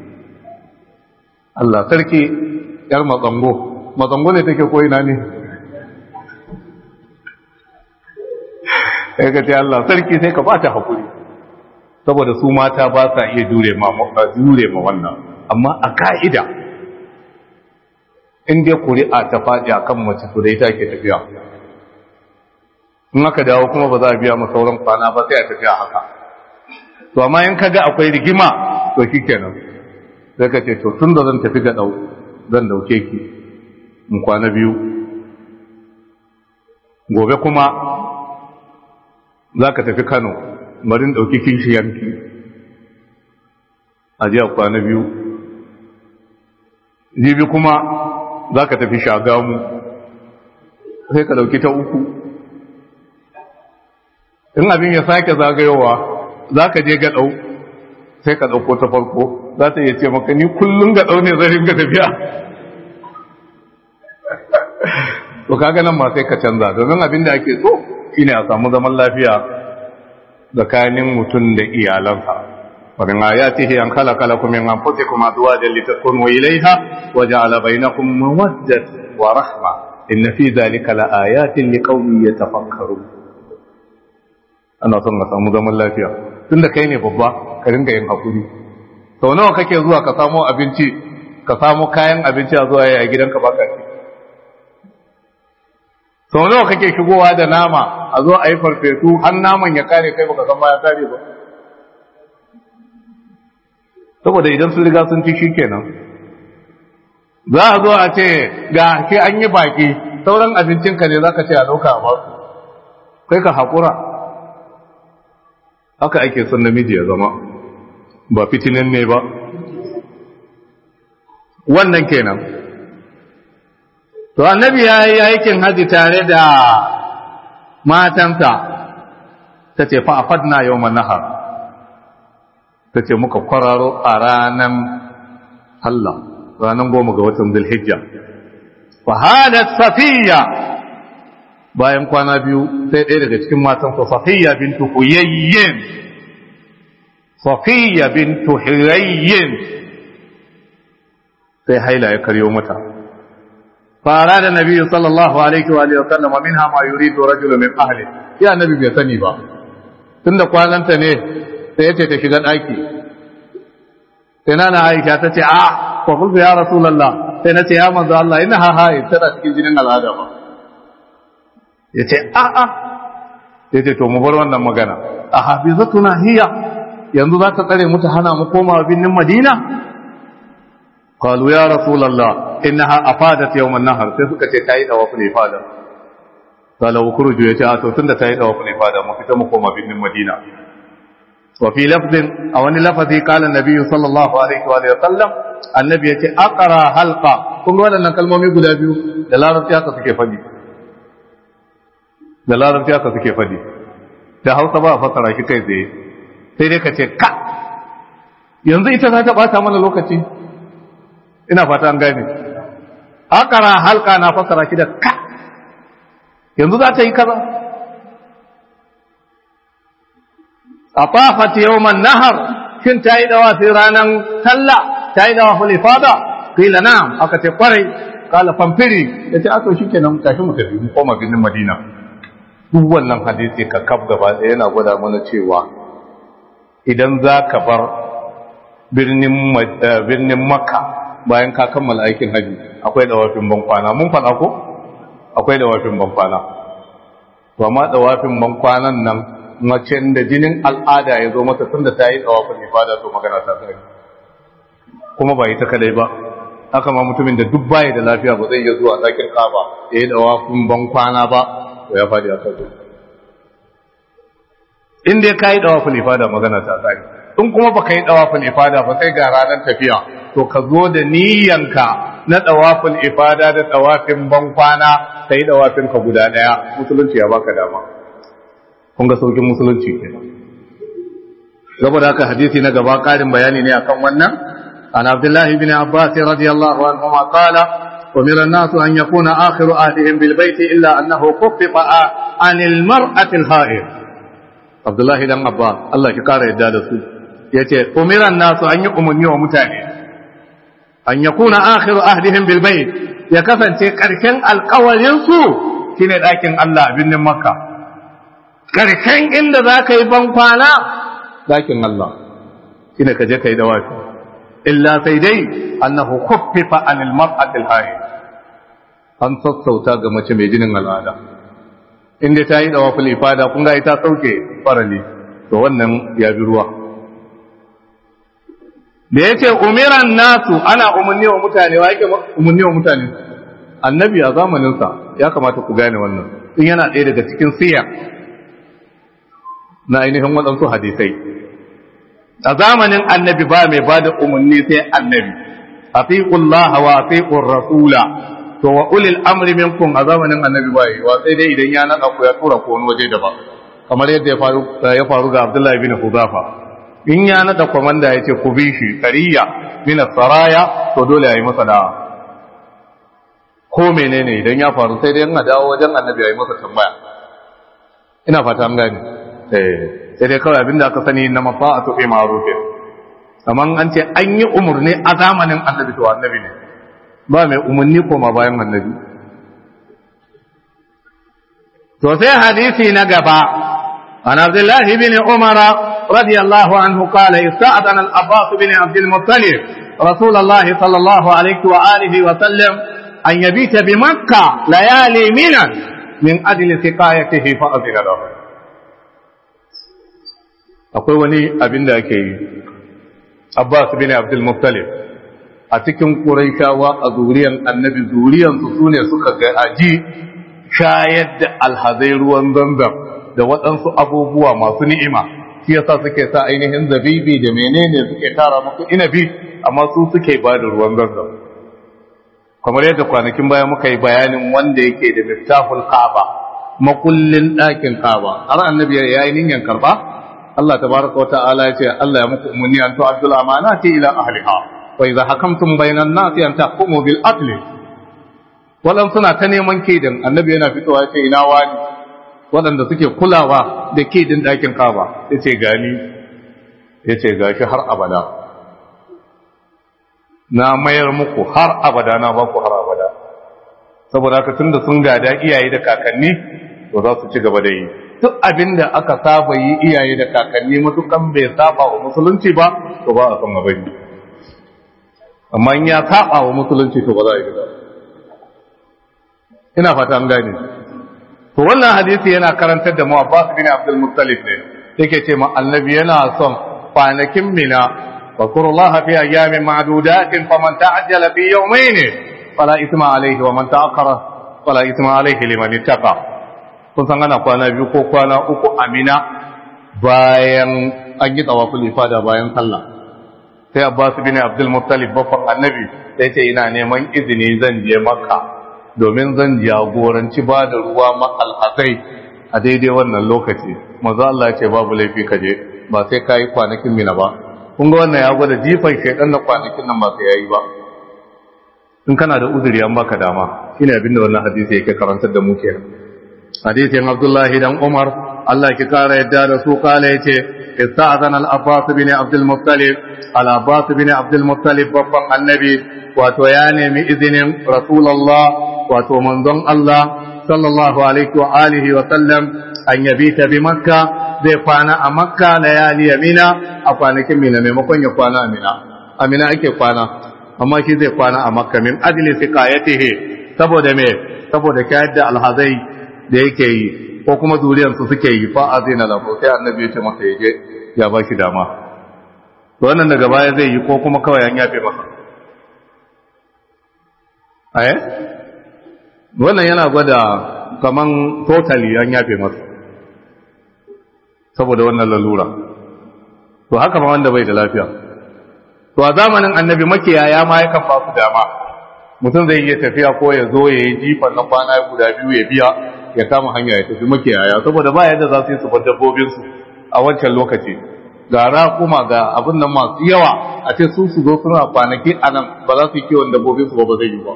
Speaker 1: Allah sarki yar matsango matsango ne take ko ina ne sai ka ce Allah sarki sai ka ba ta hakuri saboda su mata ba sa iya jure ma jure ma wannan amma a ka'ida in dai kuri'a ta faɗi akan mace to dai take tafiya in aka dawo kuma ba za a biya ma sauran kwana ba sai a tafiya haka to amma in kaga akwai rigima to shikenan sai ka ce to tun da zan tafi ga dau zan dauke ki in kwana biyu gobe kuma za ka tafi kano marin ɗauki kishiyanki a jiya kwana biyu jibi kuma za ka tafi shagamu sai ka ɗauki ta uku in abin ya sake zagayowa za ka je gaɗau sai ka ɗauko ta farko za ta iya ce maka ni kullum gaɗau ne zai ringa tafiya to kaga nan ma sai ka canza domin abin da ake so shine a samu zaman lafiya tsakanin mutum da iyalansa ومن آياته أن خلق لكم من أنفسكم أزواجا لتسكنوا إليها وجعل بينكم مودة ورحمة إن في ذلك لآيات لقوم يتفكرون أنا صنع samu zaman lafiya tunda kai ne babba ka ringa yin hakuri sau nawa kake zuwa ka samo abinci ka samo kayan abinci a zuwa a gidanka baka ci sau nawa kake shigowa da nama a zo a yi farfesu har naman ya kare kai baka san ma ya kare ba saboda idan sun riga sun ci shi kenan za a zo a ce ga ke an yi baki sauran abincinka ne za ka ce a ɗauka a basu kai ka haƙura haka ake son namiji ya zama ba fitinin ne ba wannan kenan to annabi ya yi aikin haji tare da matansa ta ce fa'afadna yau nahar ta ce muka kwararo a ranar Allah ranar goma ga watan zulhijja fahadat safiya bayan kwana biyu sai ɗaya daga cikin matansa safiya bintu huyayyin safiya bintu huyayyin sai haila ya karyo mata فأراد النبي صلى الله عليه وآله وسلم منها ما يريد رجل من أهله يا نبي bai sani ba tunda kwananta ne sai yace ta shiga daki sai nana Aisha ta ce a fa qultu ya rasulullah sai nace ya manzo Allah ina ha ha tana cikin jinin al'ada ba yace a a yace to mu bar wannan magana a hafizatuna hiya yanzu za ta tsare mu ta hana mu koma binnin Madina قالوا يا رسول الله إنها أفادت يوم النهر سيسوك تايد وفن إفادة قال وكرجوا يتعاتوا تند تايد وفن إفادة مفتمكم بن المدينة وفي لفظ أو أن لفظي قال النبي صلى الله عليه وآله وسلم النبي يتي أقرى حلقة كم ولا نكال مومي قد أبيو دلالة تياتا سكي فدي دلالة تياتا سكي فدي da hausa ba a fasara shi kai tsaye sai dai ka ce ka yanzu ita za ta bata mana lokaci ina fata an gane akara halka na fasara shi da ka yanzu za ta yi kaza a fafata yawman nahar shin ta yi dawa sai ranar talla ta yi dawa fulifada kila na aka ce kwarai kala famfiri ya ce ato shi kenan tashi mu tafi mu koma birnin madina duk wannan hadisi ka kaf gaba ɗaya yana gwada mana cewa idan za ka bar birnin makka bayan ka kammala aikin haji akwai dawafin bankwana mun faɗa ko akwai dawafin bankwana to amma dawafin bankwanan nan macen da jinin al'ada ya zo mata tunda ta yi dawafin ifada to magana ta tsari kuma ba ita kadai ba haka ma mutumin da duk baya da lafiya ba zai iya zuwa ɗakin kaba ya yi dawafin bankwana ba to ya faɗi a sauko in dai ka yi dawafin ifada magana ta tsari in kuma ba ka yi dawafin ifada ba sai ga ranar tafiya to ka zo da niyyanka na dawaful ifada da dawafin bankwana kai dawafin ka guda daya musulunci ya baka dama kun ga saukin musulunci kenan saboda haka hadisi na gaba karin bayani ne akan wannan an abdullah ibn abbas radiyallahu anhu ma qala umira an-nas an yakuna akhiru ahdihim bil bayt illa annahu kuffifa an al-mar'ati al-ha'id abdullah ibn abbas Allah ya kara yadda da su yace umira an-nas an yi umunni wa mutane an yakuna akhiru ahdihim bil bayt ya kasance karshen alƙawarin su shine dakin Allah a birnin makka karshen inda zaka yi ban kwana dakin Allah shine ka je kai dawafi illa sai dai annahu khuffifa anil mar'ati al-hayy an sassauta ga mace mai jinin al'ada inda ta yi dawaful ifada kun ga ita sauke farali to wannan ya bi ruwa da yace umiran nasu ana umunni wa mutane wa yake umunni wa mutane annabi a zamanin sa ya kamata ku gane wannan in yana ɗaya daga cikin siyar na ainihin waɗansu hadisai a zamanin annabi ba mai ba da umarni sai annabi atiqullaha wa atiqur rasula to wa ulil amri minkum a zamanin annabi ba yi wa sai dai idan ya nada ku ya tura ko wani waje daban kamar yadda ya faru ya faru ga Abdullahi bin Huzafa in ya nada komanda ya ce ku bi shi qariya min saraya to dole yayi masa da ko menene idan ya faru sai dai in dawo wajen annabi yayi masa tambaya ina fata an gane eh sai dai kawai abinda aka sani na mafa'atu fi ma'rufin amma an ce an yi umurni a zamanin annabi to annabi ne ba mai umarni koma bayan annabi to sai hadisi na gaba an abdullah ibn umar radiyallahu anhu qala ista'adana al-abbas ibn abd al-muttalib رسول الله صلى الله عليه وآله وسلم أن يبيت بمكة ليالي منا من أجل سقايته فأذن له akwai wani abin da ake yi abbas bin abdul muttalib a cikin quraishawa a zuriyan annabi zuriyan su sune suka ga aji shayar da alhazai ruwan zamzam da waɗansu abubuwa masu ni'ima shi yasa suke sa ainihin zabibi da menene suke tara musu inabi amma su suke ba da ruwan zamzam kamar yadda kwanakin baya muka yi bayanin wanda yake da miftahul kaaba makullin ɗakin kaaba har annabi ya yi niyyar karba Allah tabaraka wa ta'ala ya ce Allah ya muku umarni an tu'addul amanati ila ahliha wa idza hakamtum bainan nasi an tahkumu bil adl wadan suna ta neman kidin annabi yana fitowa ya ce ina wani waɗanda suke kulawa da kidin ɗakin kaba ya ce gani ya ce gashi har abada na mayar muku har abada na baku har abada saboda haka tunda sun gada iyaye da kakanni to za su ci gaba da yi duk abin da aka saba yi iyaye da kakanni matukan bai saba wa musulunci ba to ba a san abin amma in ya saba wa musulunci to ba za a yi ba ina fata an gane to wannan hadisi yana karantar da mu Abbas bin Abdul Muttalib ne yake ce ma annabi yana son kwanakin mina wa fi ayyamin ma'dudatin faman ta'ajjala fi yawmayn fala ithma alayhi wa man ta'akhkhara fala ithma alayhi liman ittaqa kun san ana kwana biyu ko kwana uku amina bayan an yi tsawaful ifada bayan sallah sai abbas bin abdul muttalib babban annabi sai ce ina neman izini zan je makka domin zan jagoranci ba da ruwa ma alhazai a daidai wannan lokaci maza Allah ya ce babu laifi ka je ba sai ka yi kwanakin mina ba kun ga wannan ya gwada jifan shaidan na kwanakin nan ba sai yayi ba in kana da uzuri an baka dama shine abinda wannan hadisi yake karantar da mu kenan hadisin Abdullahi dan Umar Allah ki kara yadda da su kala yace ista'zana al-Abbas bin Abdul Muttalib al-Abbas bin Abdul Muttalib babban annabi wato ya nemi izinin Rasulullah wato manzon Allah sallallahu alaihi wa alihi wa sallam an yabita bi Makka zai kwana a Makka layali Mina a kwanakin Mina maimakon ya kwana a Mina a Mina ake kwana amma shi zai kwana a Makka min ajli siqayatihi saboda me saboda kayar da alhazai da yake yi ko kuma zuriyarsu suke yi fa azina lahu sai annabi ya ce masa yaje ya ba shi dama to wannan daga baya zai yi ko kuma kawai an yafe masa aye wannan yana gwada kaman totally an yafe masa saboda wannan lalura to haka ma wanda bai da lafiya to a zamanin annabi makiyaya ma yakan ba su dama mutum zai iya tafiya ko ya zo ya yi jifan na kwana guda biyu ya biya ya kama hanya ya tafi makiyaya saboda ba yadda za su yi su bar dabbobinsu a wancan lokaci ga raƙuma ga abin nan masu yawa a ce su su zo suna kwanaki a nan ba za su yi kiwon dabbobinsu ba ba zai yi ba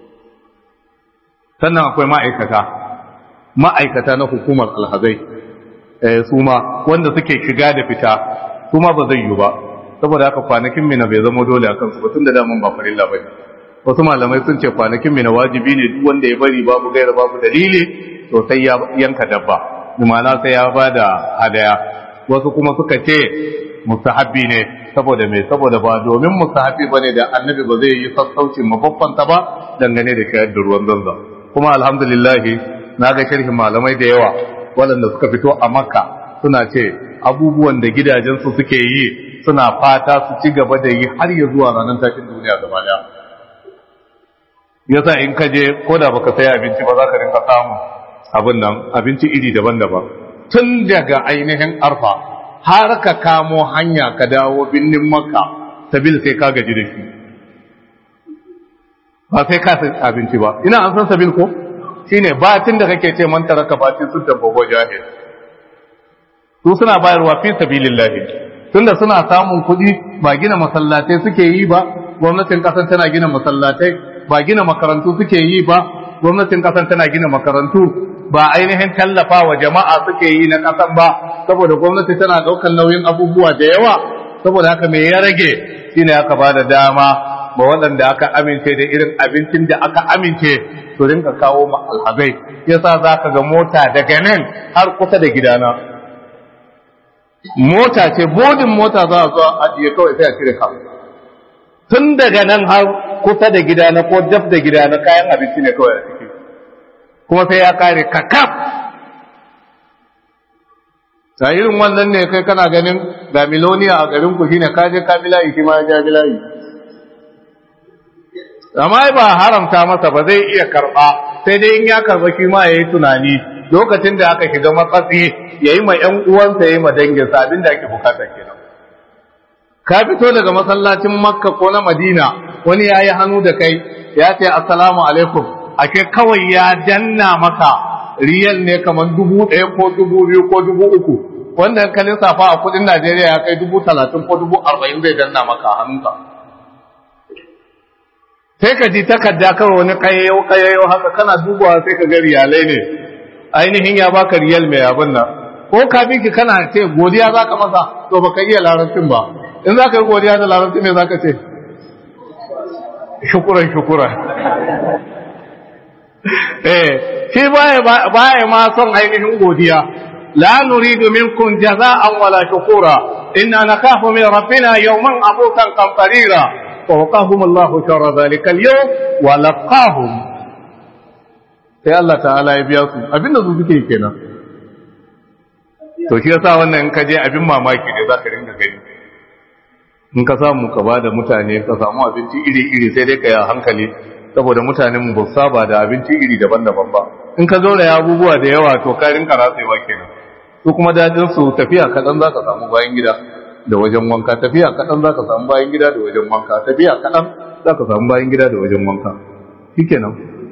Speaker 1: sannan akwai ma'aikata ma'aikata na hukumar alhazai su ma wanda suke shiga da fita su ma ba zai yi ba saboda haka kwanakin mina bai zama dole a kansu ba tun da daman ba farilla ba ne wasu malamai sun ce kwanakin mina wajibi ne duk wanda ya bari babu gaira babu dalili to sai ya yanka dabba ma'ana sai ya ba da hadaya wasu kuma suka ce mustahabbi ne saboda me saboda ba domin mustahabbi bane da annabi ba zai yi sassaucin mafaffanta ba dangane da shayar da ruwan zanzan kuma alhamdulillah na ga sharhin malamai da yawa waɗanda suka fito a makka suna ce abubuwan da gidajensu suke yi suna fata su ci gaba da yi har ya zuwa ranar tashin duniya gaba daya yasa in ka je ko da baka sai abinci ba za ka rinka samu abin nan abinci iri daban-daban tun daga ainihin arfa har ka kamo hanya ka dawo binnin makka sabil sai ka gaji da shi ba sai ka san abinci ba ina an san sabil ko shine batin da kake ce man taraka batin sun tabbago jahil su suna bayarwa fi sabilillah tunda suna samun kuɗi ba gina masallatai suke yi ba gwamnatin kasan tana gina masallatai ba gina makarantu suke yi ba gwamnatin kasan tana gina makarantu ba ainihin tallafa wa jama'a suke yi na kasan ba saboda gwamnati tana ɗaukar nauyin abubuwa da yawa saboda haka me ya rage shine aka ba da dama ba waɗanda aka amince da irin abincin da aka amince su rinka kawo ma alhazai yasa za ka ga mota daga nan har kusa da gidana mota ce bodin mota za a zo ajiye kawai sai a cire ka tun daga nan har kusa da gidana ko dab da gidana kayan abinci ne kawai a ciki kuma sai ya kare kakaf ta irin wannan ne kai kana ganin ga miloniya a garin ku shine ka je ka bilayi shi ma ya ja bilayi amma ba haramta masa ba zai iya karba sai dai in ya karba shi ma yayi tunani lokacin da aka shiga matsatsi yayi ma ƴan uwansa yayi ma danginsa abin da ake bukata kenan ka fito daga masallacin makka ko na madina wani yayi hannu da kai ya ce assalamu alaikum ake kawai ya danna maka riyal ne kamar dubu ɗaya ko dubu biyu ko dubu uku wanda ka lissafa a kudin Najeriya ya kai dubu talatin ko dubu arba'in zai danna maka hannunka. Sai ka ji takarda kawai wani kayayyau kayayyau haka kana dubawa sai ka ga riyalai ne ainihin ya baka riyal mai abin nan ko ka bi ki kana ce godiya za ka masa to baka iya larabcin ba in za ka yi godiya da larabci ne za ka ce shukuran shukuran eh shi baya baya ma son ainihin godiya la nuridu minkum jaza'an wala shukura inna nakhafu min rabbina yawman abukan qamtarira wa waqahum Allah sharra dhalika al-yawm wa laqahum sai Allah ta'ala ya biya su abinda su suke kenan to shi yasa wannan in ka je abin mamaki ne zaka ringa gani in ka samu ka bada mutane ka samu abinci iri-iri sai dai ka yi hankali saboda mutanen mu ba saba da abinci iri daban-daban ba in ka zo da abubuwa da yawa to ka rinka ratsewa kenan su kuma dadin su tafiya kaɗan za ka samu bayan gida da wajen wanka tafiya kaɗan za ka samu bayan gida da wajen wanka tafiya kaɗan za ka samu bayan gida da wajen wanka shikenan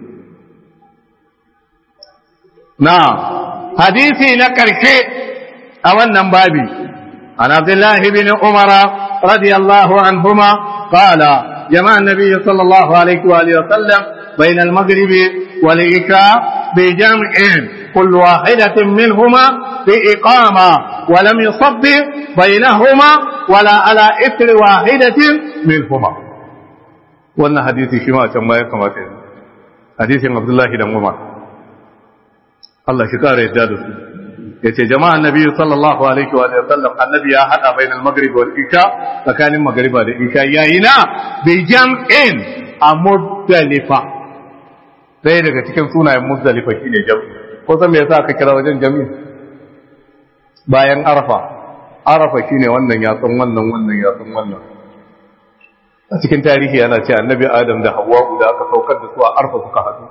Speaker 1: na hadisi na ƙarshe a wannan babi an abdullahi bin umara radiyallahu anhuma qala جمع النبي صلى الله عليه وآله وسلم بين المغرب والعشاء بجمع كل واحدة منهما بإقامة ولم يصب بينهما ولا على إثر واحدة منهما wannan hadisi shi ma can baya kamata yanzu hadisin abdullahi dan umar Allah shi kare yadda da su yace jama'an nabi sallallahu alaihi wa sallam annabi ya hada bainal maghrib wal isha tsakanin magriba da isha yayi na bi jam'in a muzdalifa sai daga cikin sunayen muzdalifa shine jam'i ko san me yasa aka kira wajen jam'i bayan arafa arafa shine wannan ya san wannan wannan ya san wannan a cikin tarihi yana ce annabi adam da hawwa da aka saukar da su a arfa suka haɗu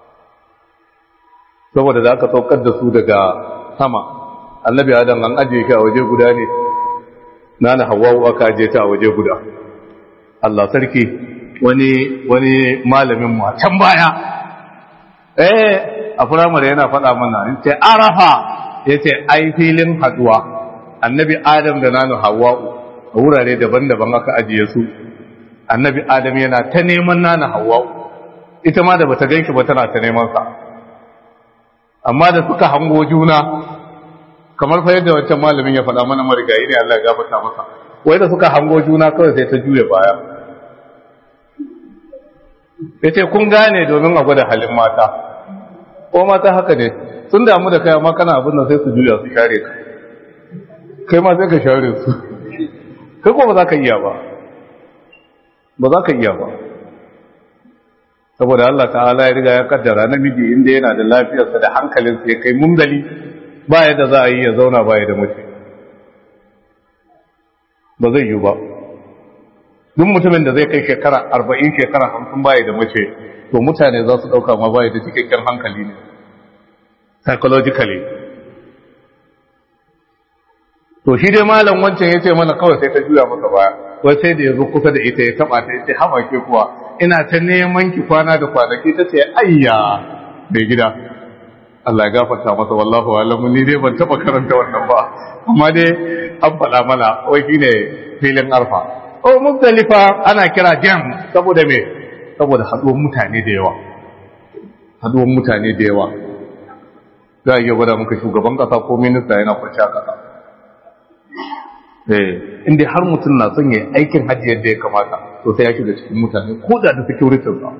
Speaker 1: saboda da aka saukar da su daga sama annabi adam an ajiye shi a waje guda ne nana hawwa aka ajiye ta a waje guda Allah sarki wani wani malamin mu a can baya eh a firamare yana faɗa mana yace arafa yace ai filin haduwa annabi adam da nanu hawwa'u a wurare daban-daban aka ajiye su annabi adam yana ta neman nanu hawwa'u ita ma da bata ganki ba tana ta neman sa amma da suka hango juna kamar fa yadda wancan malamin ya faɗa mana marigayi ne Allah ya gafarta masa wai da suka hango juna kawai sai ta juya baya ya ce kun gane domin a gwada halin mata ko mata haka ne sun damu da kai amma kana abin da sai su juya su share ka kai ma sai ka share su kai ko ba za ka iya ba ba za ka iya ba saboda Allah ta'ala ya riga ya kaddara namiji inda yana da lafiyarsa da hankalinsa ya kai mungali ba yadda za a yi ya zauna ba da mace ba zai yi ba duk mutumin da zai kai shekara arba'in shekara hamsin baya da mace to mutane za su ɗauka ma baya da cikakken hankali ne psychologically to shi dai malam wancan ya ce mana kawai sai ta juya masa baya wai sai da ya zo kusa da ita ya taɓa ta ya ce haba ke kuwa ina ta neman ki kwana da kwanaki ta ce ayya bai gida Allah ya gafarta masa wallahu alamu ni dai ban taɓa karanta wannan ba amma dai an faɗa mana wai shine filin arfa o muzdalifa ana kira jam saboda me saboda haduwar mutane da yawa haduwar mutane da yawa za a iya gwada muka shugaban kasa ko minista yana kwanci a kasa eh inda har mutum na son ya aikin hajji yadda ya kamata to sai ya shiga cikin mutane ko da da security sa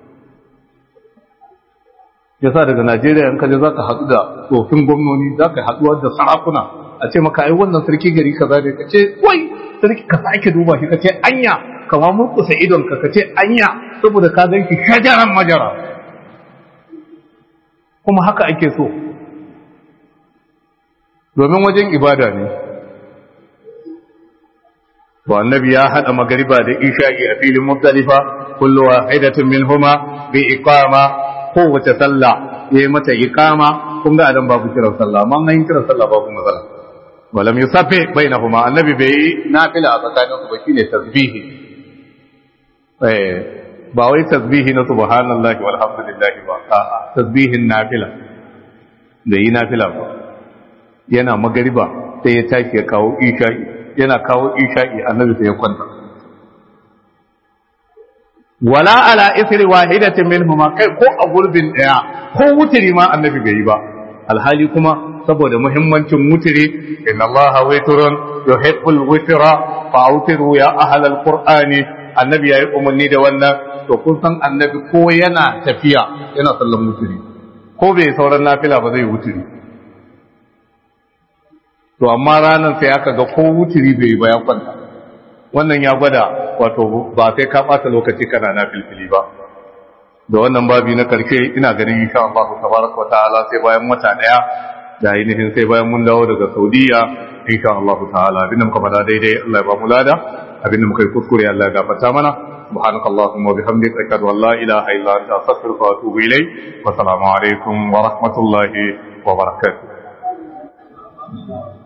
Speaker 1: yasa daga Najeriya in kaje zaka haɗu da tsofin gwamnoni zaka haɗuwa da sarakuna a ce maka ai wannan sarki gari kaza ne kace wai sarki ka sake duba shi kace anya kama murkusa idon ka kace anya saboda ka ganki shajaran majara kuma haka ake so domin wajen ibada ne to annabi ya hada magariba da isha'i a filin muzdalifa kullu wahidatin minhuma bi iqama kowace sallah yayi mata iqama kun ga adam babu kiran sallah amma an yi kiran sallah babu matsala walam yusaffi bainahuma annabi bai nafila a tsakanin su ba shine tasbihi eh ba wai tasbihi na subhanallahi walhamdulillahi ba a'a tasbihin nafila da yi nafila ba yana magariba sai ya tashi ya kawo isha'i yana kawo isha'i annabi sai ya kwanta wala ala isri wahidatin minhuma kai ko a gurbin daya ko wutiri ma annabi bai yi ba alhali kuma saboda muhimmancin wutiri inna allaha witrun yuhibbul witra fa awtiru ya ahlal qur'ani annabi yayi umarni da wannan to kun san annabi ko yana tafiya yana sallan wutiri ko bai sauran nafila ba zai wutiri to amma ranar sai aka ga ko wutiri bai ba ya kwanta wannan ya gwada wato ba sai ka ɓata lokaci kana na filfili ba da wannan babi na karshe ina ganin insha Allah tabaraka wa ta'ala sai bayan wata daya da ainihin sai bayan mun dawo daga Saudiya insha Allah ta'ala abinda muka fada daidai Allah ya ba mu lada abinda muka yi kuskure Allah ya gafarta mana سبحانك اللهم وبحمدك أشهد أن لا إله إلا أنت أستغفرك وأتوب إليك والسلام عليكم ورحمة الله وبركاته